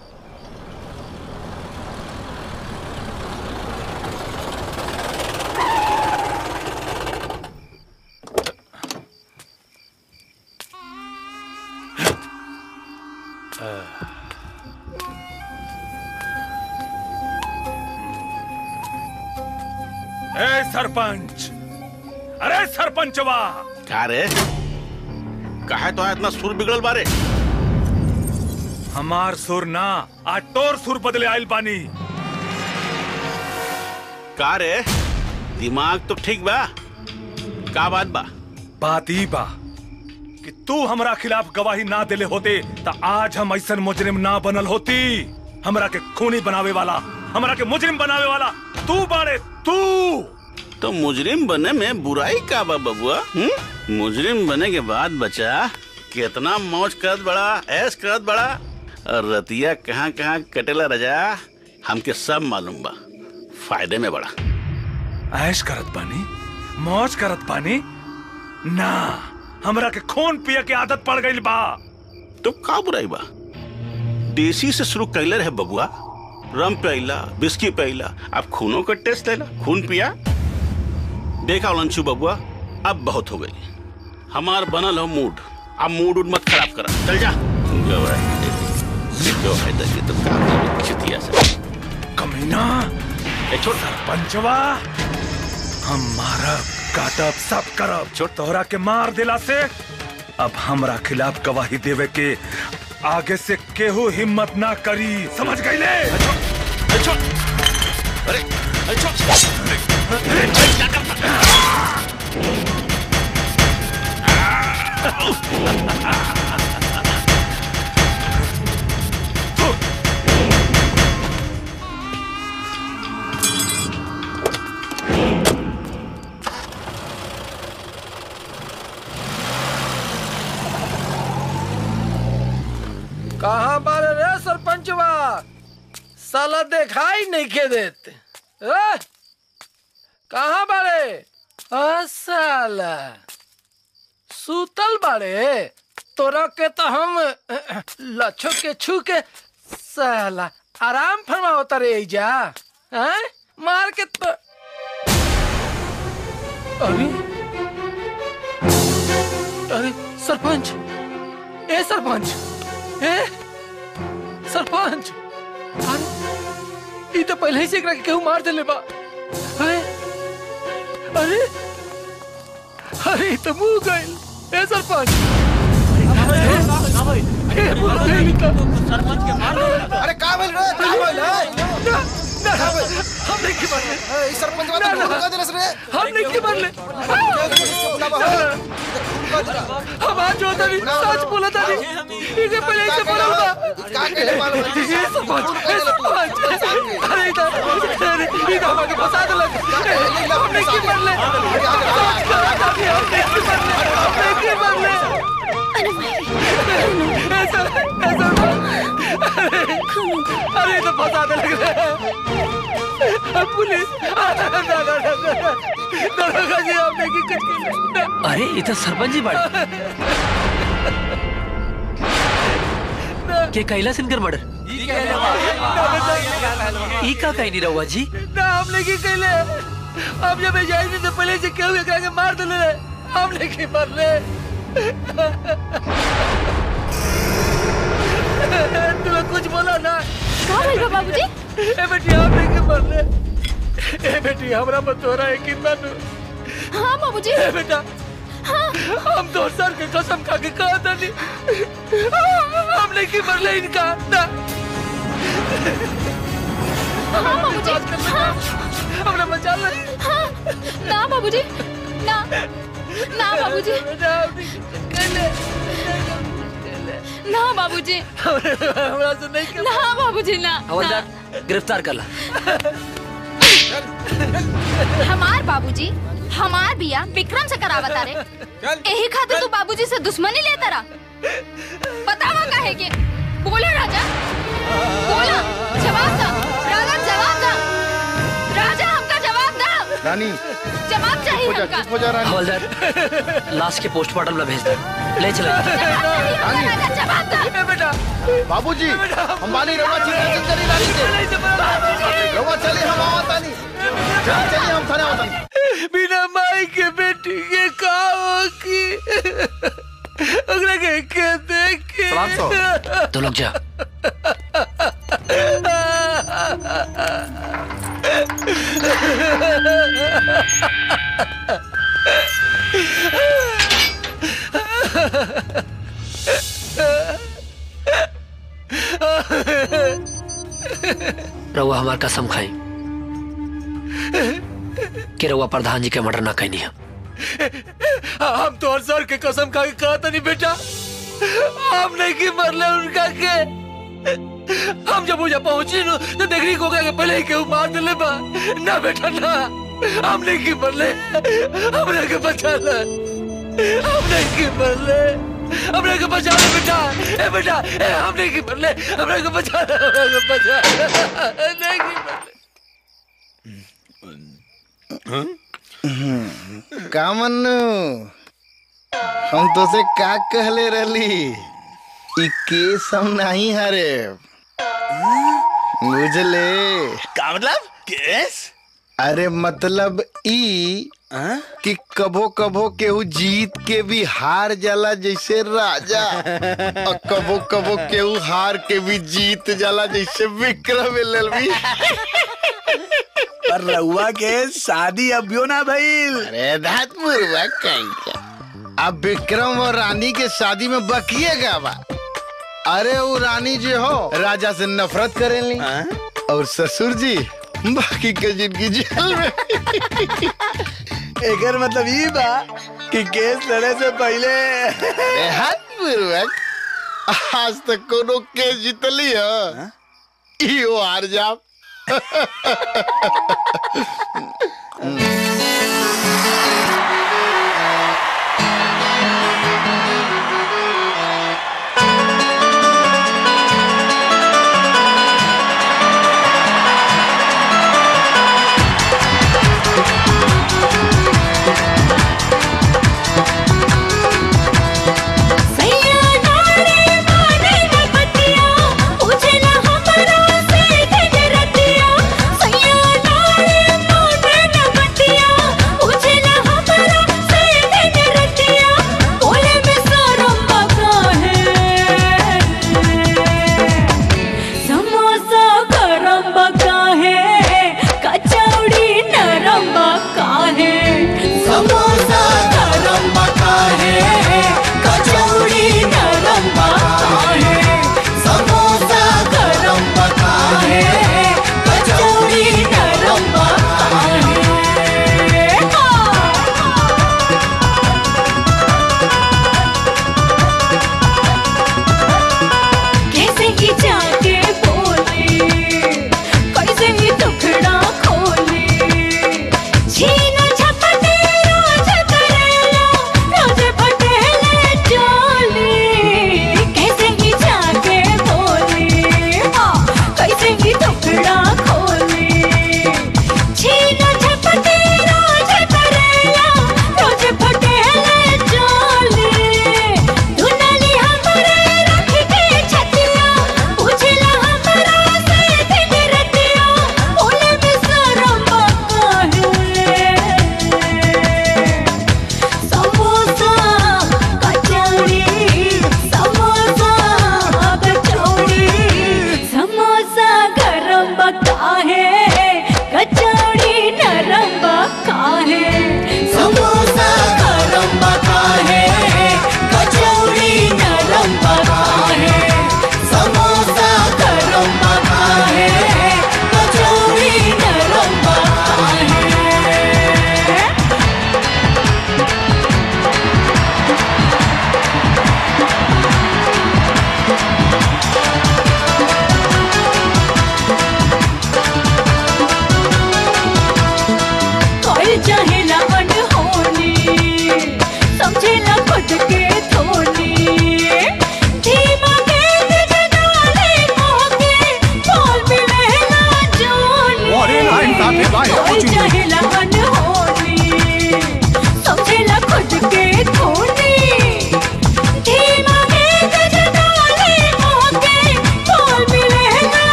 ए सरपंच अरे सरपंचवा का रे काहे तो इतना सुर बिगड़ल बारे हमार सुर ना आज तोर सुर बदले आइल बानी का रे दिमाग तो ठीक बा का बात बा बात ई बा कि तू हमरा खिलाफ गवाही ना देले होते त आज हम ऐसन मुजरिम ना बनल होती हमरा के खूनी बनावे वाला हमरा के मुजरिम बनावे वाला तू बाड़े तू तो मुजरिम बने में बुराई का बा बबुआ हुँ? मुजरिम बने के बाद बचा कितना मौज करत बड़ा ऐश करत बड़ा और रतिया कहाँ कहाँ कटेला रजा हमके सब मालूम बा फायदे में बड़ा ऐश करत बानी मौज करत बानी ना हमरा के खून पिए के आदत पड़ गई बा तो का बुराई बा देसी से शुरू कैले रहे बबुआ रम पिला बिस्की पिला अब खूनों का टेस्ट लेला खून पिया देखा लंचू बबुआ अब बहुत हो गई हमार बनल हो मूड अब मूड उड मत खराब करा चल जा गवाही दे दी। गवाही दे दी तो काम में चितिया से कमीना ए छोड़ पंचवा हम मारब काटब सब करब छोड़ तोहरा के मार दिला से अब हमरा खिलाफ गवाही देवे के आगे से केहू हिम्मत ना करी समझ गई ले अरे कहाँ बारे रे सरपंचवा साला दिखाई नहीं के देते ए? कहाँ बारे आ साला सूतल बारे तोरा के तो हम लच्छो के छू के साला आराम फरमाओ तारे जा हैं मार के तो अरे अरे सरपंच ए सरपंच ए सरपंच अरे ई तो पहले ही से एकरा के केहू मार देले बा अरे अरे अरे ई तो मुंह गइल ए सरपंच ए, मुंह गइल ई तो। अरे का बोल रे का बोल ना, ना, हम नहीं की मरले ए सरपंच बात ना, को ना, का देलस रे हम नहीं की मरले हम आज जो तनी सच बोला तनी इसे पहले से बोला बा का के मालूम है? ये सरपंच ये सरपंच अरे इधर अरे इधर हमारे फंसा दे लग हम नहीं की मरले हम नहीं की मरले हम नहीं की मरले ऐसा ऐसा अरे अरे तो फंसा दे लग रहा है पुलिस दरोगा जी आपने की कुछ अरे ये तो सरपंच जी बड़े के कैलाश इनकर मर्डर ई का कहीं नहीं रहुआ जी ना हमने की कहले अब जब जाए तो पहले से क्यों एकरा के मार दिले रे हमने की मार ले तू लोग कुछ बोला ना का भइल बा बाबूजी ए बेटी हमने की मार ले ए बेटी हमरा मत हो रहा है कि मैं हाँ बाबूजी ए बेटा हम दो सर के कसम खा के कहा था नहीं हमने की मर ले इनका ना हाँ बाबूजी हाँ हमने बचा ले हाँ ना बाबूजी ना ना बाबूजी ना बाबूजी हमरा से नहीं कर ना बाबूजी ना हवलदार गिरफ्तार कर ला हमार बाबूजी हमार बिया विक्रम से करावता रे यही खातिर तू बाबूजी से दुश्मनी लेता रहा बतावा काहे के बोला राजा बोला जवाब दा राजा जवाब दा राजा हमका जवाब दा रानी जवाब चाहिए हो जा हमका चुप हो जा रानी हवलदार लाश के पोस्टमार्टम ला भेज दे ले चले राजा जवाब दे बेटा बाबूजी हम बानी रवा चिंता करी रानी के रवा चली हम आवत तानी चली चली हम थाने आवत तानी बिना माई के बेटी के का हो की ओकरा के के देख के सलाम सो तो लोग जा रउआ हमार कसम खाई कि रउआ प्रधान जी के मर्डर ना कहनी है हम तो हर सर के कसम खा के कहा था नहीं बेटा हम नहीं की मरले उनका के हम जब मुझे पहुंची नु तो देखनी को के पहले ही केहू मार दिले बा ना बेटा ना हम नहीं की मरले हमने के बचा ले हम नहीं की मरले हमने के बचा ले बेटा ए बेटा ए हम नहीं की मरले हमने के बचा ले हमने के बचा ले नहीं की मरले का मन्नू हम तो से का कहले रहली ई केस हम नहीं हरे बुझले का मतलब केस अरे मतलब ई कि कभो कभो केहू जीत के भी हार जाला जैसे राजा और कभो कभो केहू हार के भी जीत जाला जैसे विक्रम एलएलबी पर रउआ के शादी अभियो ना भइल अरे धात मुर्गा कहीं का अब विक्रम और रानी के शादी में बकिएगा बा अरे वो रानी जो हो राजा से नफरत करेंगी और ससुर जी बाकी के जिंदगी जेल में एकर मतलब ई बा कि केस लड़े से पहले अरे हाथ पूर्वक आज तक कोनो केस जीतली है इहो हार जाब सैया नारे माने न पतिया उजला हमरा से दिन रतिया सैया नारे माने न पतिया उजला हमरा से दिन रतिया बोले में शरम बका है समोसा गरम बका है कचौड़ी नरम बका है समोसा गरम बका है कचौड़ी नरम बका है समोसा गरम बका है कचौड़ी नरम बका है कैसे ही जाके बोले कैसे ही टुकड़ा खोले छीना झपटे रोज करेला रोज पटेले चोली कैसे ही जाके बोले हाँ कैसे ही टुकड़ा खोले छीना झपटे रोज करेला रोज पटेले चोली दुनाली हमरे रख के छतिया उजला हमरा से दिन रतिया बोले में शरम बका है समोसा कचौड़ी समोसा कचौड़ी समोसा गरम बका है कचौड़ी नरम बका है समोसा गरम बका है कचौड़ी नरम बका है समोसा गरम बका है कचौड़ी नरम बका है कोई चाहेला अनहोनी समझेला खुद के थोनी धीमा गेंद जगाले मोके बोल मिलेला जोनी अरे नाइन साहब, ये बात है, कोई कोचिंग। चाहेला अनहोनी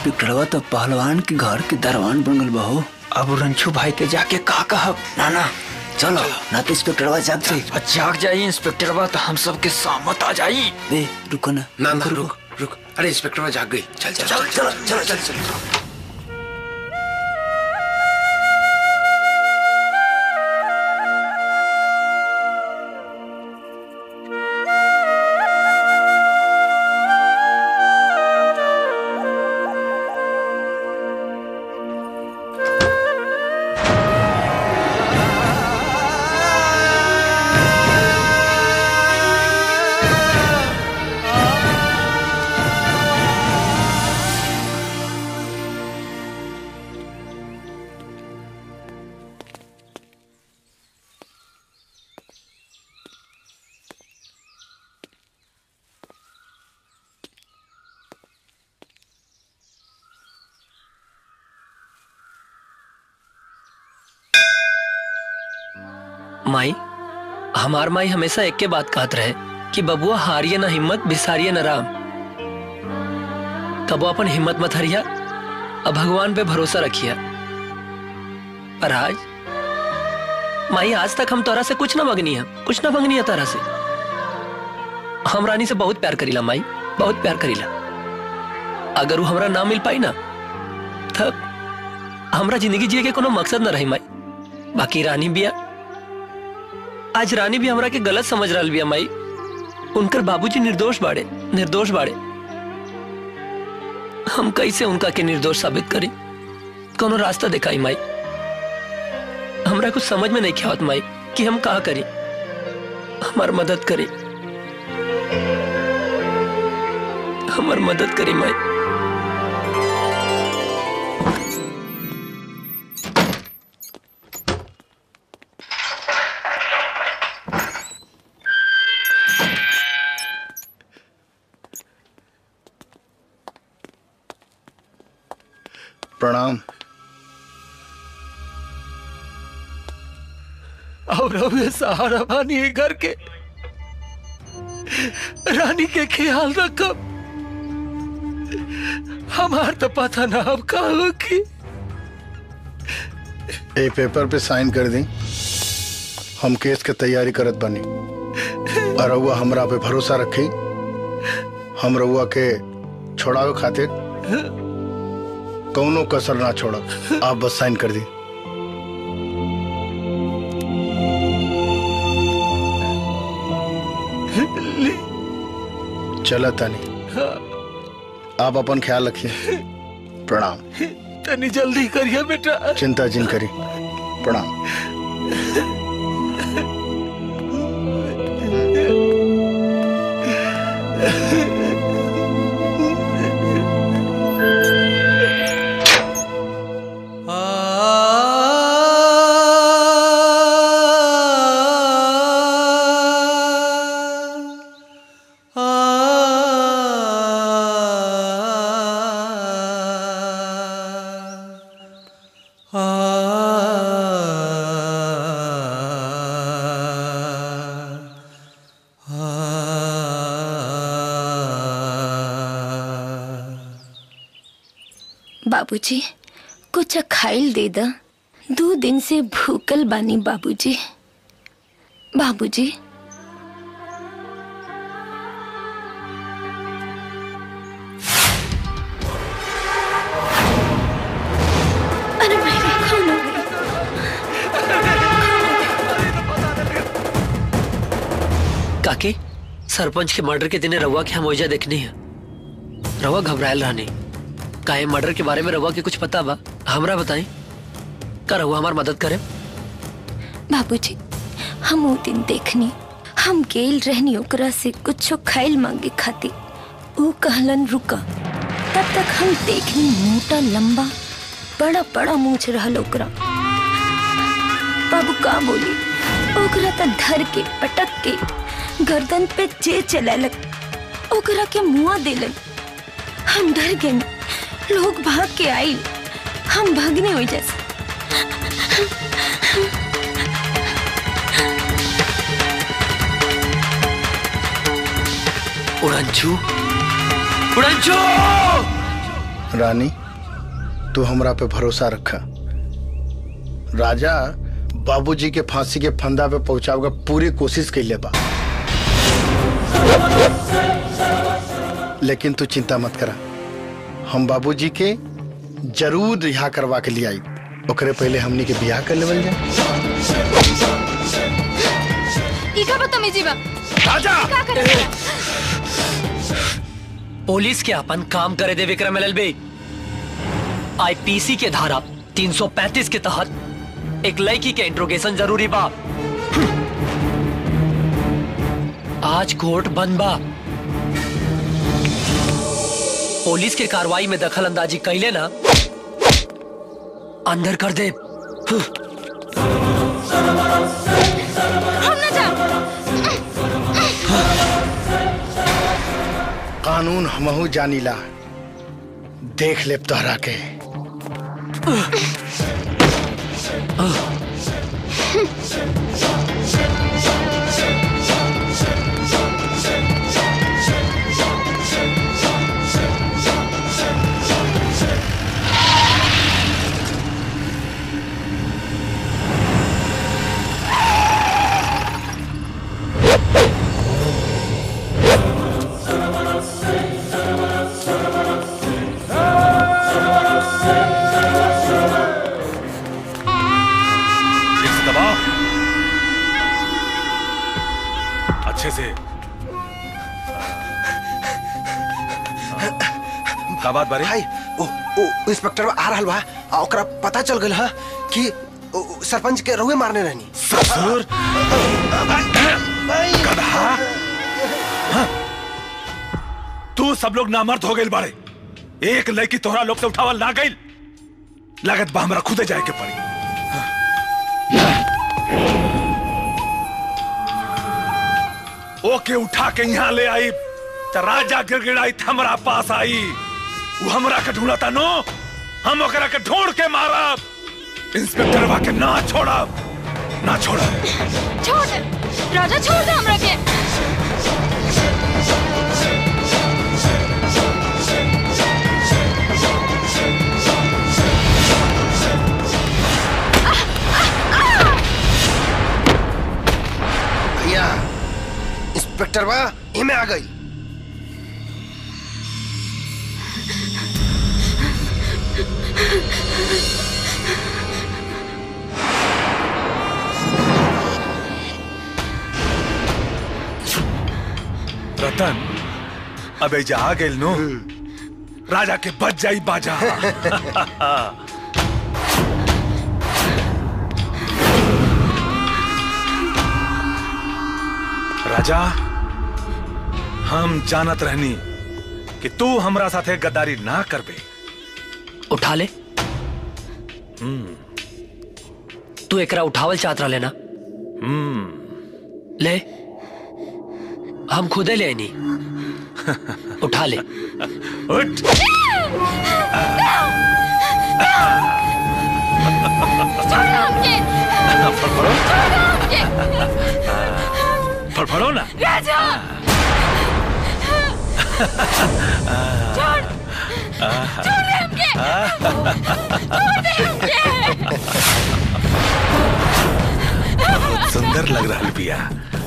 इंस्पेक्टरवा तो पहलवान के घर के दरवान बनल बहो अब रंछू भाई के जाके का कहब ना ना चलो ना तो इंस्पेक्टरवा जाग जाई जाग जाई इंस्पेक्टरवा तो हम सबके सामत आ जाई बे रुको ना ना ना रुक रुक अरे इंस्पेक्टरवा जाग गई चल चल चलो चलो चलो चलो चलो माई हमार माई हमेशा एक के बात कहत रहे कि बबुआ हारिए ना हिम्मत बिसारिए ना राम कबो अपन हिम्मत मत हरिया और भगवान पे भरोसा रखिया पर आज माई आज तक हम तोरा से कुछ ना मंगनी है कुछ ना मंगनी है तोरा से हम रानी से बहुत प्यार करीला माई बहुत प्यार करीला अगर वो हमरा ना मिल पाई ना तब हमरा जिंदगी जिए के कोनो मकसद ना रही माई बाकी रानी बिया आज रानी भी हमरा के गलत समझ रहा बिया माई उनकर बाबूजी निर्दोष बाड़े निर्दोष बाड़े हम कैसे उनका के निर्दोष साबित करी कोनो रास्ता दिखाई माई हमरा कुछ समझ में नहीं ख्यात माई कि हम कहा करी हमार मदद करी हमार मदद करी माई प्रणाम और अब ये सहारा बानी है घर के रानी के ख्याल रखब हमार तो पता ना अब का हो की ए पेपर पे साइन कर दी हम केस के तैयारी करत बनी और रउआ हमरा पे भरोसा रखी हम रउआ के छोड़ावे खातिर कौनो कसर ना छोड़ब आप बस साइन कर दी चला तानी आप अपन ख्याल रखिए प्रणाम तनी जल्दी करिए बेटा चिंता जिन करी प्रणाम बाबूजी कुछ खाइल दे द दो दिन से भूकल बानी बाबूजी बाबूजी अरे मेरे कौन हो गई? काके सरपंच के मर्डर के दिन रवा के हम ओइजा देखनी है रवा घबरायल रहनी काहे मर्डर के बारे में रवा के कुछ पता बा हमरा बताई का रवा हमार मदद करे बाबूजी हम वो दिन देखनी हम गेल रहनी ओकरा से कुछो खाइल मांगे खाती ऊ कहलन रुका तब तक हम देखनी मोटा लंबा बड़ा बड़ा मूछ रहल ओकरा बाबू का बोली ओकरा त धर के पटक के गर्दन पे जे चलैलक ओकरा के मुआ देलन हम डर गए लोग भाग के आई हम भागने हो जैसे उड़ंचू उड़ंचू रानी तू हमरा पे भरोसा रखा राजा बाबूजी के फांसी के फंदा पे पहुंचावे का पूरी कोशिश कैले बा लेकिन तू चिंता मत करा हम बाबूजी के जरूर रिहा करवा के लिए आई ओकरे पहले हमनी के बियाह कर लेवल जाए ई का बदतमीजी बा राजा का करे पुलिस के अपन काम करे दे विक्रम एलएलबी आईपीसी के धारा 335 के तहत एक लड़की के इंट्रोगेशन जरूरी बा आज कोर्ट बंद बा पुलिस के कार्रवाई में दखल अंदाजी कैले ना अंदर कर दे हम ना जा कानून हमहू जानीला देख ले तोहरा के ठीक से दबाओ अच्छे से का बात बारी भाई ओ ओ इंस्पेक्टर आ रहल बा आ ओकरा पता चल गइल ह कि ओ, ओ, सरपंच के रउए मारने रहनी ससुर गधा हाँ। तू सब लोग नामर्द हो गए बाड़े एक लड़की तोहरा लोग से उठावल ना गई लागत बा हमरा खुदे जाए के पड़ी ओके उठा के यहाँ ले आई तो राजा गिड़गिड़ाई त हमरा पास आई वो हमरा के ढूंढता नो हम ओकरा के ढूंढ के मारब इंस्पेक्टर बा के ना छोड़ब ना छोड़ब छोड़ दे राजा छोड़ दे हमरा के भैया इंस्पेक्टर बा इमे आ गई रतन अब जा आ गेल नो राजा के बच जाई बाजा राजा हम जानत रहनी कि तू हमरा साथे गद्दारी ना करबे उठा ले तू एकरा उठावल चाहत रहा लेना ले हम खुदे ले आईनी उठा ले उठ छोड़ हमके फड़फड़ो छोड़ हमके फड़फड़ो ना राजा छोड़ छोड़ दे हमके छोड़ दे हमके बहुत सुंदर लग रहा बिया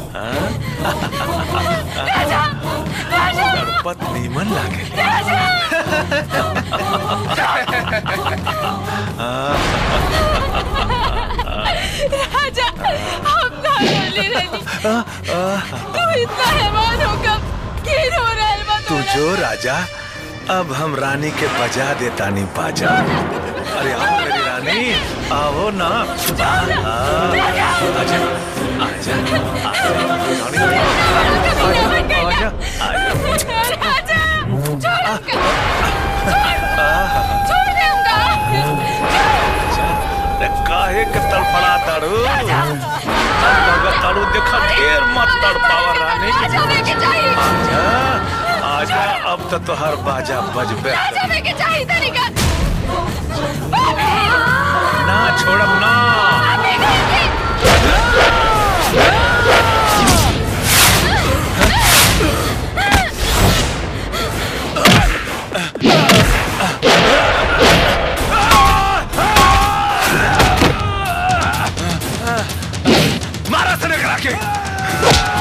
राजा राजा गणपत नीमन लागे राजा हम ना बोले रहनी तू इतना हैवान होकर की रो रहा है तू जो राजा अब हम रानी के बजा देता नहीं बाजा अरे आओ मेरी रानी आओ ना आ, आ, आजा आजा आजा राजा छोड़ हमके छोड़ छोड़ दे हमका अरे काहे के तड़फड़ा तारू तारू देखा ढेर मत तड़पावा रानी राजा देखे चाहिए आजा आजा अब तो तोहर बाजा बजबे राजा देखे चाहिए तरीका ना छोड़ब ना से करा के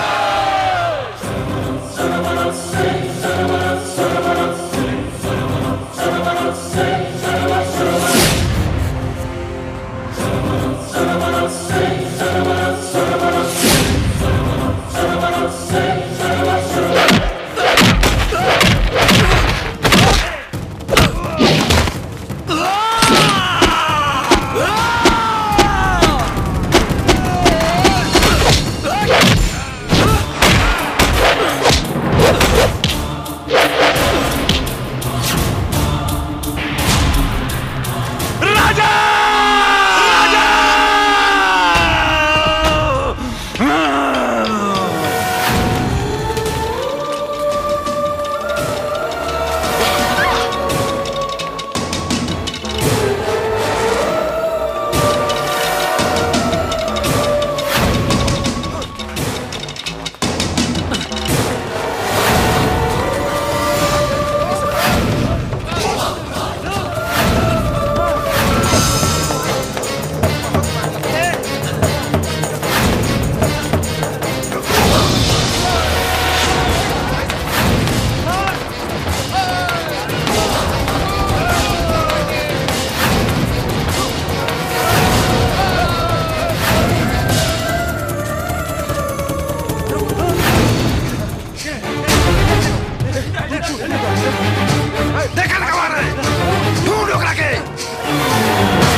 राजा देखा ना कमा रहे ढूंढ ओकरा के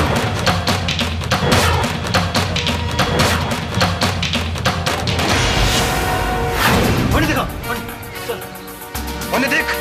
ओने देखो ओने देख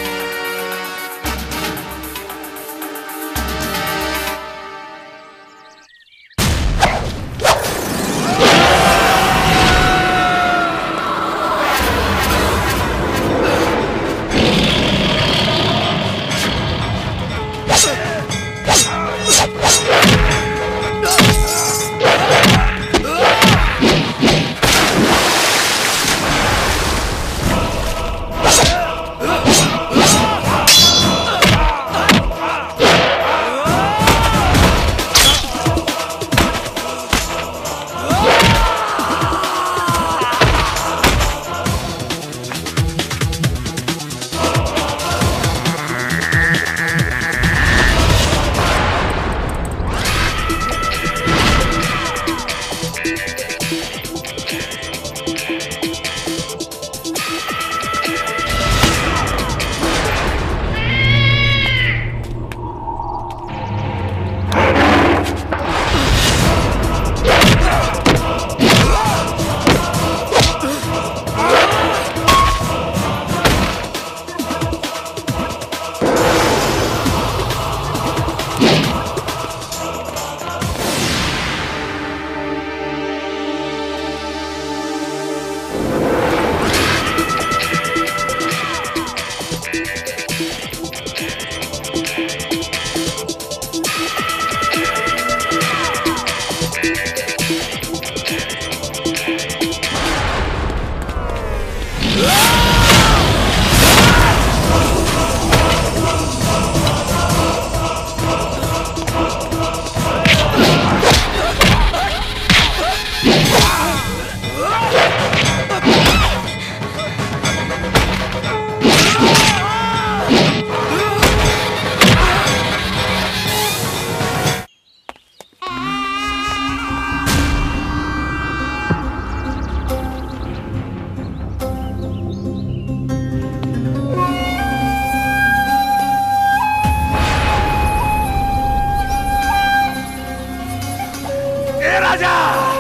ए राजा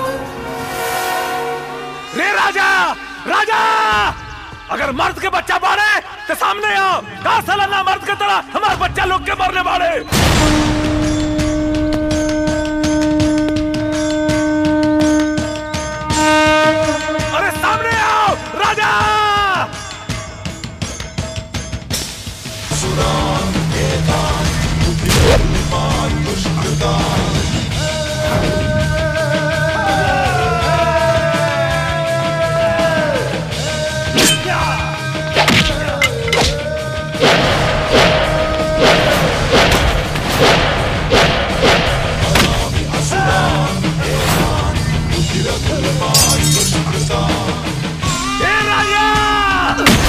रे राजा राजा अगर मर्द के बच्चा बाड़े तो सामने आओ का साला ना मर्द के तरह हमारे बच्चा लोग के मरने बाड़े अरे सामने आओ राजा ए राजा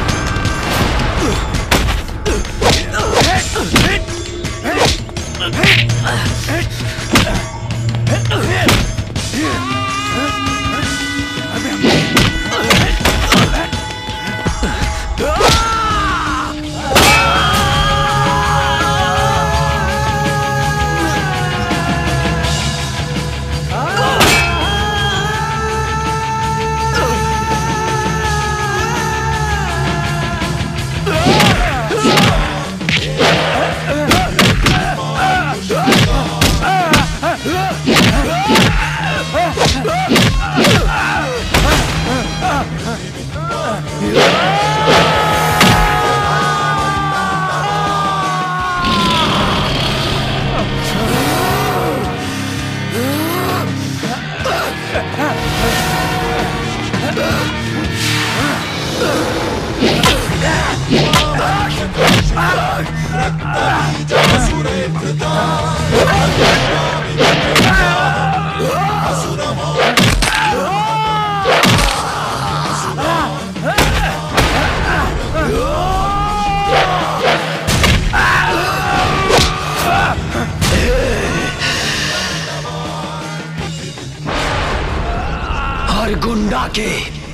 हर गुंडा के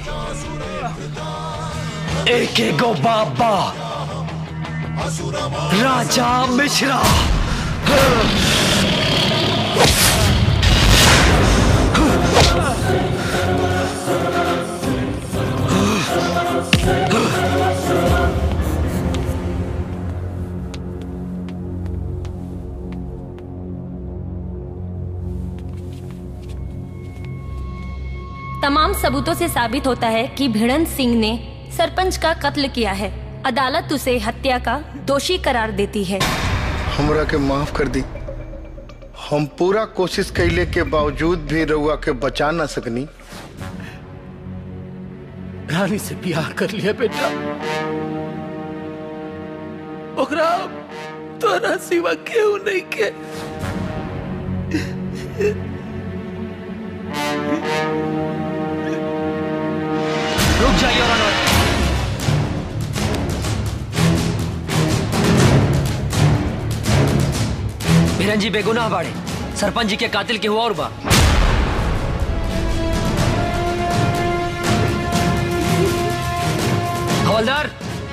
एक एक गो बाबा राजा मिश्रा तमाम सबूतों से साबित होता है कि भिड़न सिंह ने सरपंच का कत्ल किया है अदालत उसे हत्या का दोषी करार देती है हमरा के माफ कर दी हम पूरा कोशिश कैले के बावजूद भी रउआ के बचा ना सकनी रानी से ब्याह कर लिया बेटा ओकरा तोरा सिवा केहू नहीं के रुक जाइए और अनवर भिरन जी बेगुनाह बाड़े सरपंच जी के कातिल के हुआ और बा हवलदार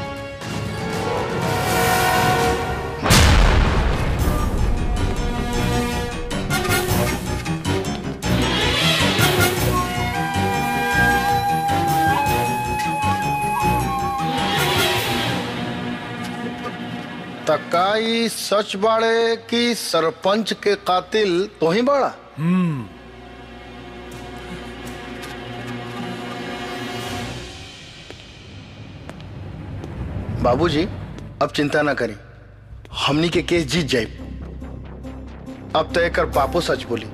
तकाई सच बाड़े कि सरपंच के कातिल तो ही बाड़ा हम्म बाबूजी अब चिंता ना करी हमनी के केस जीत जाए अब तो एक बापू सच बोली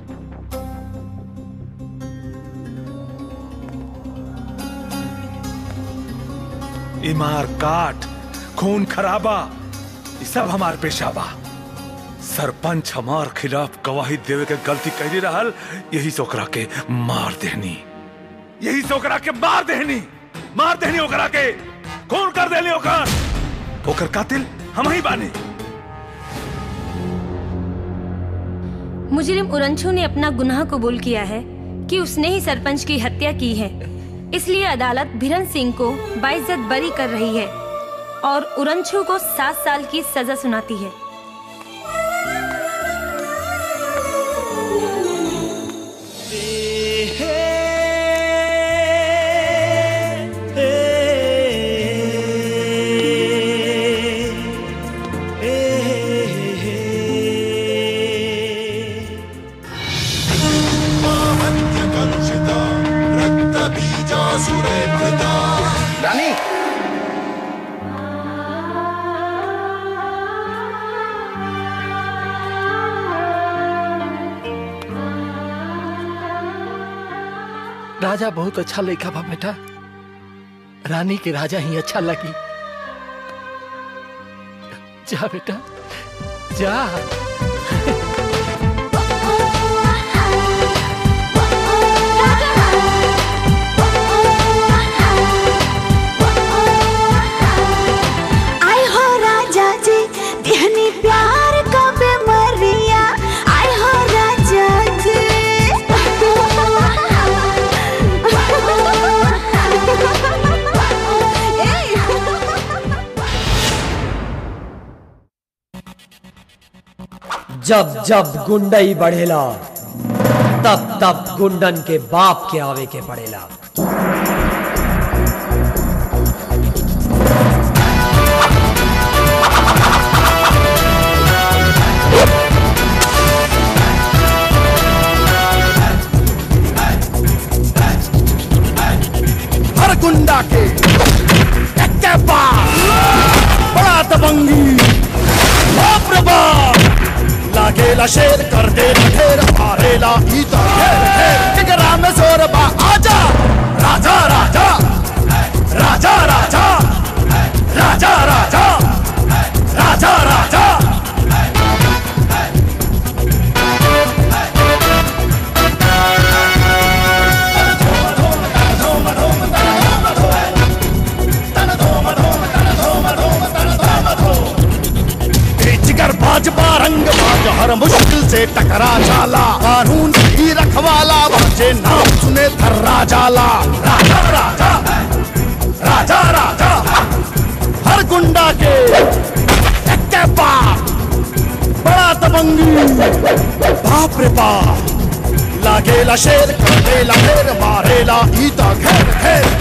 इमार काट खून खराबा ये सब हमार पेशा बा सरपंच हमार खिलाफ गवाही देवे के गलती कैली रहल यही से ओकरा के मार देनी यही से ओकरा के मार देनी मार देनी ओकरा के खून कर देनी ओकर ओकर कातिल हम ही बानी मुजरिम उरंछू ने अपना गुनाह कबूल किया है कि उसने ही सरपंच की हत्या की है इसलिए अदालत भिरन सिंह को बाइज्जत बरी कर रही है और उरंछू को सात साल की सजा सुनाती है रानी राजा बहुत अच्छा लिखा बा बेटा रानी के राजा ही अच्छा लगी जा बेटा जा जब जब गुंडई बढ़ेला तब तब गुंडन के बाप के आवे के पड़ेला हर गुंडा के एक के पास बड़ा दबंगी बाप रे बाप लागेला शेर कर दे ढेर मारेला ईता घेर घेर टिकरा में जोर बा आजा राजा राजा राजा राजा राजा राजा राजा राजा जिगर बाज बारंग बाज हर मुश्किल से टकरा जाला कानून ही रखवाला बाजे नाम सुने थर्रा जाला राजा राजा राजा राजा हर गुंडा के एक के बाप बड़ा दबंगी बाप रे बाप लागेला शेर कर देला घेर मारेला ईता घेर घेर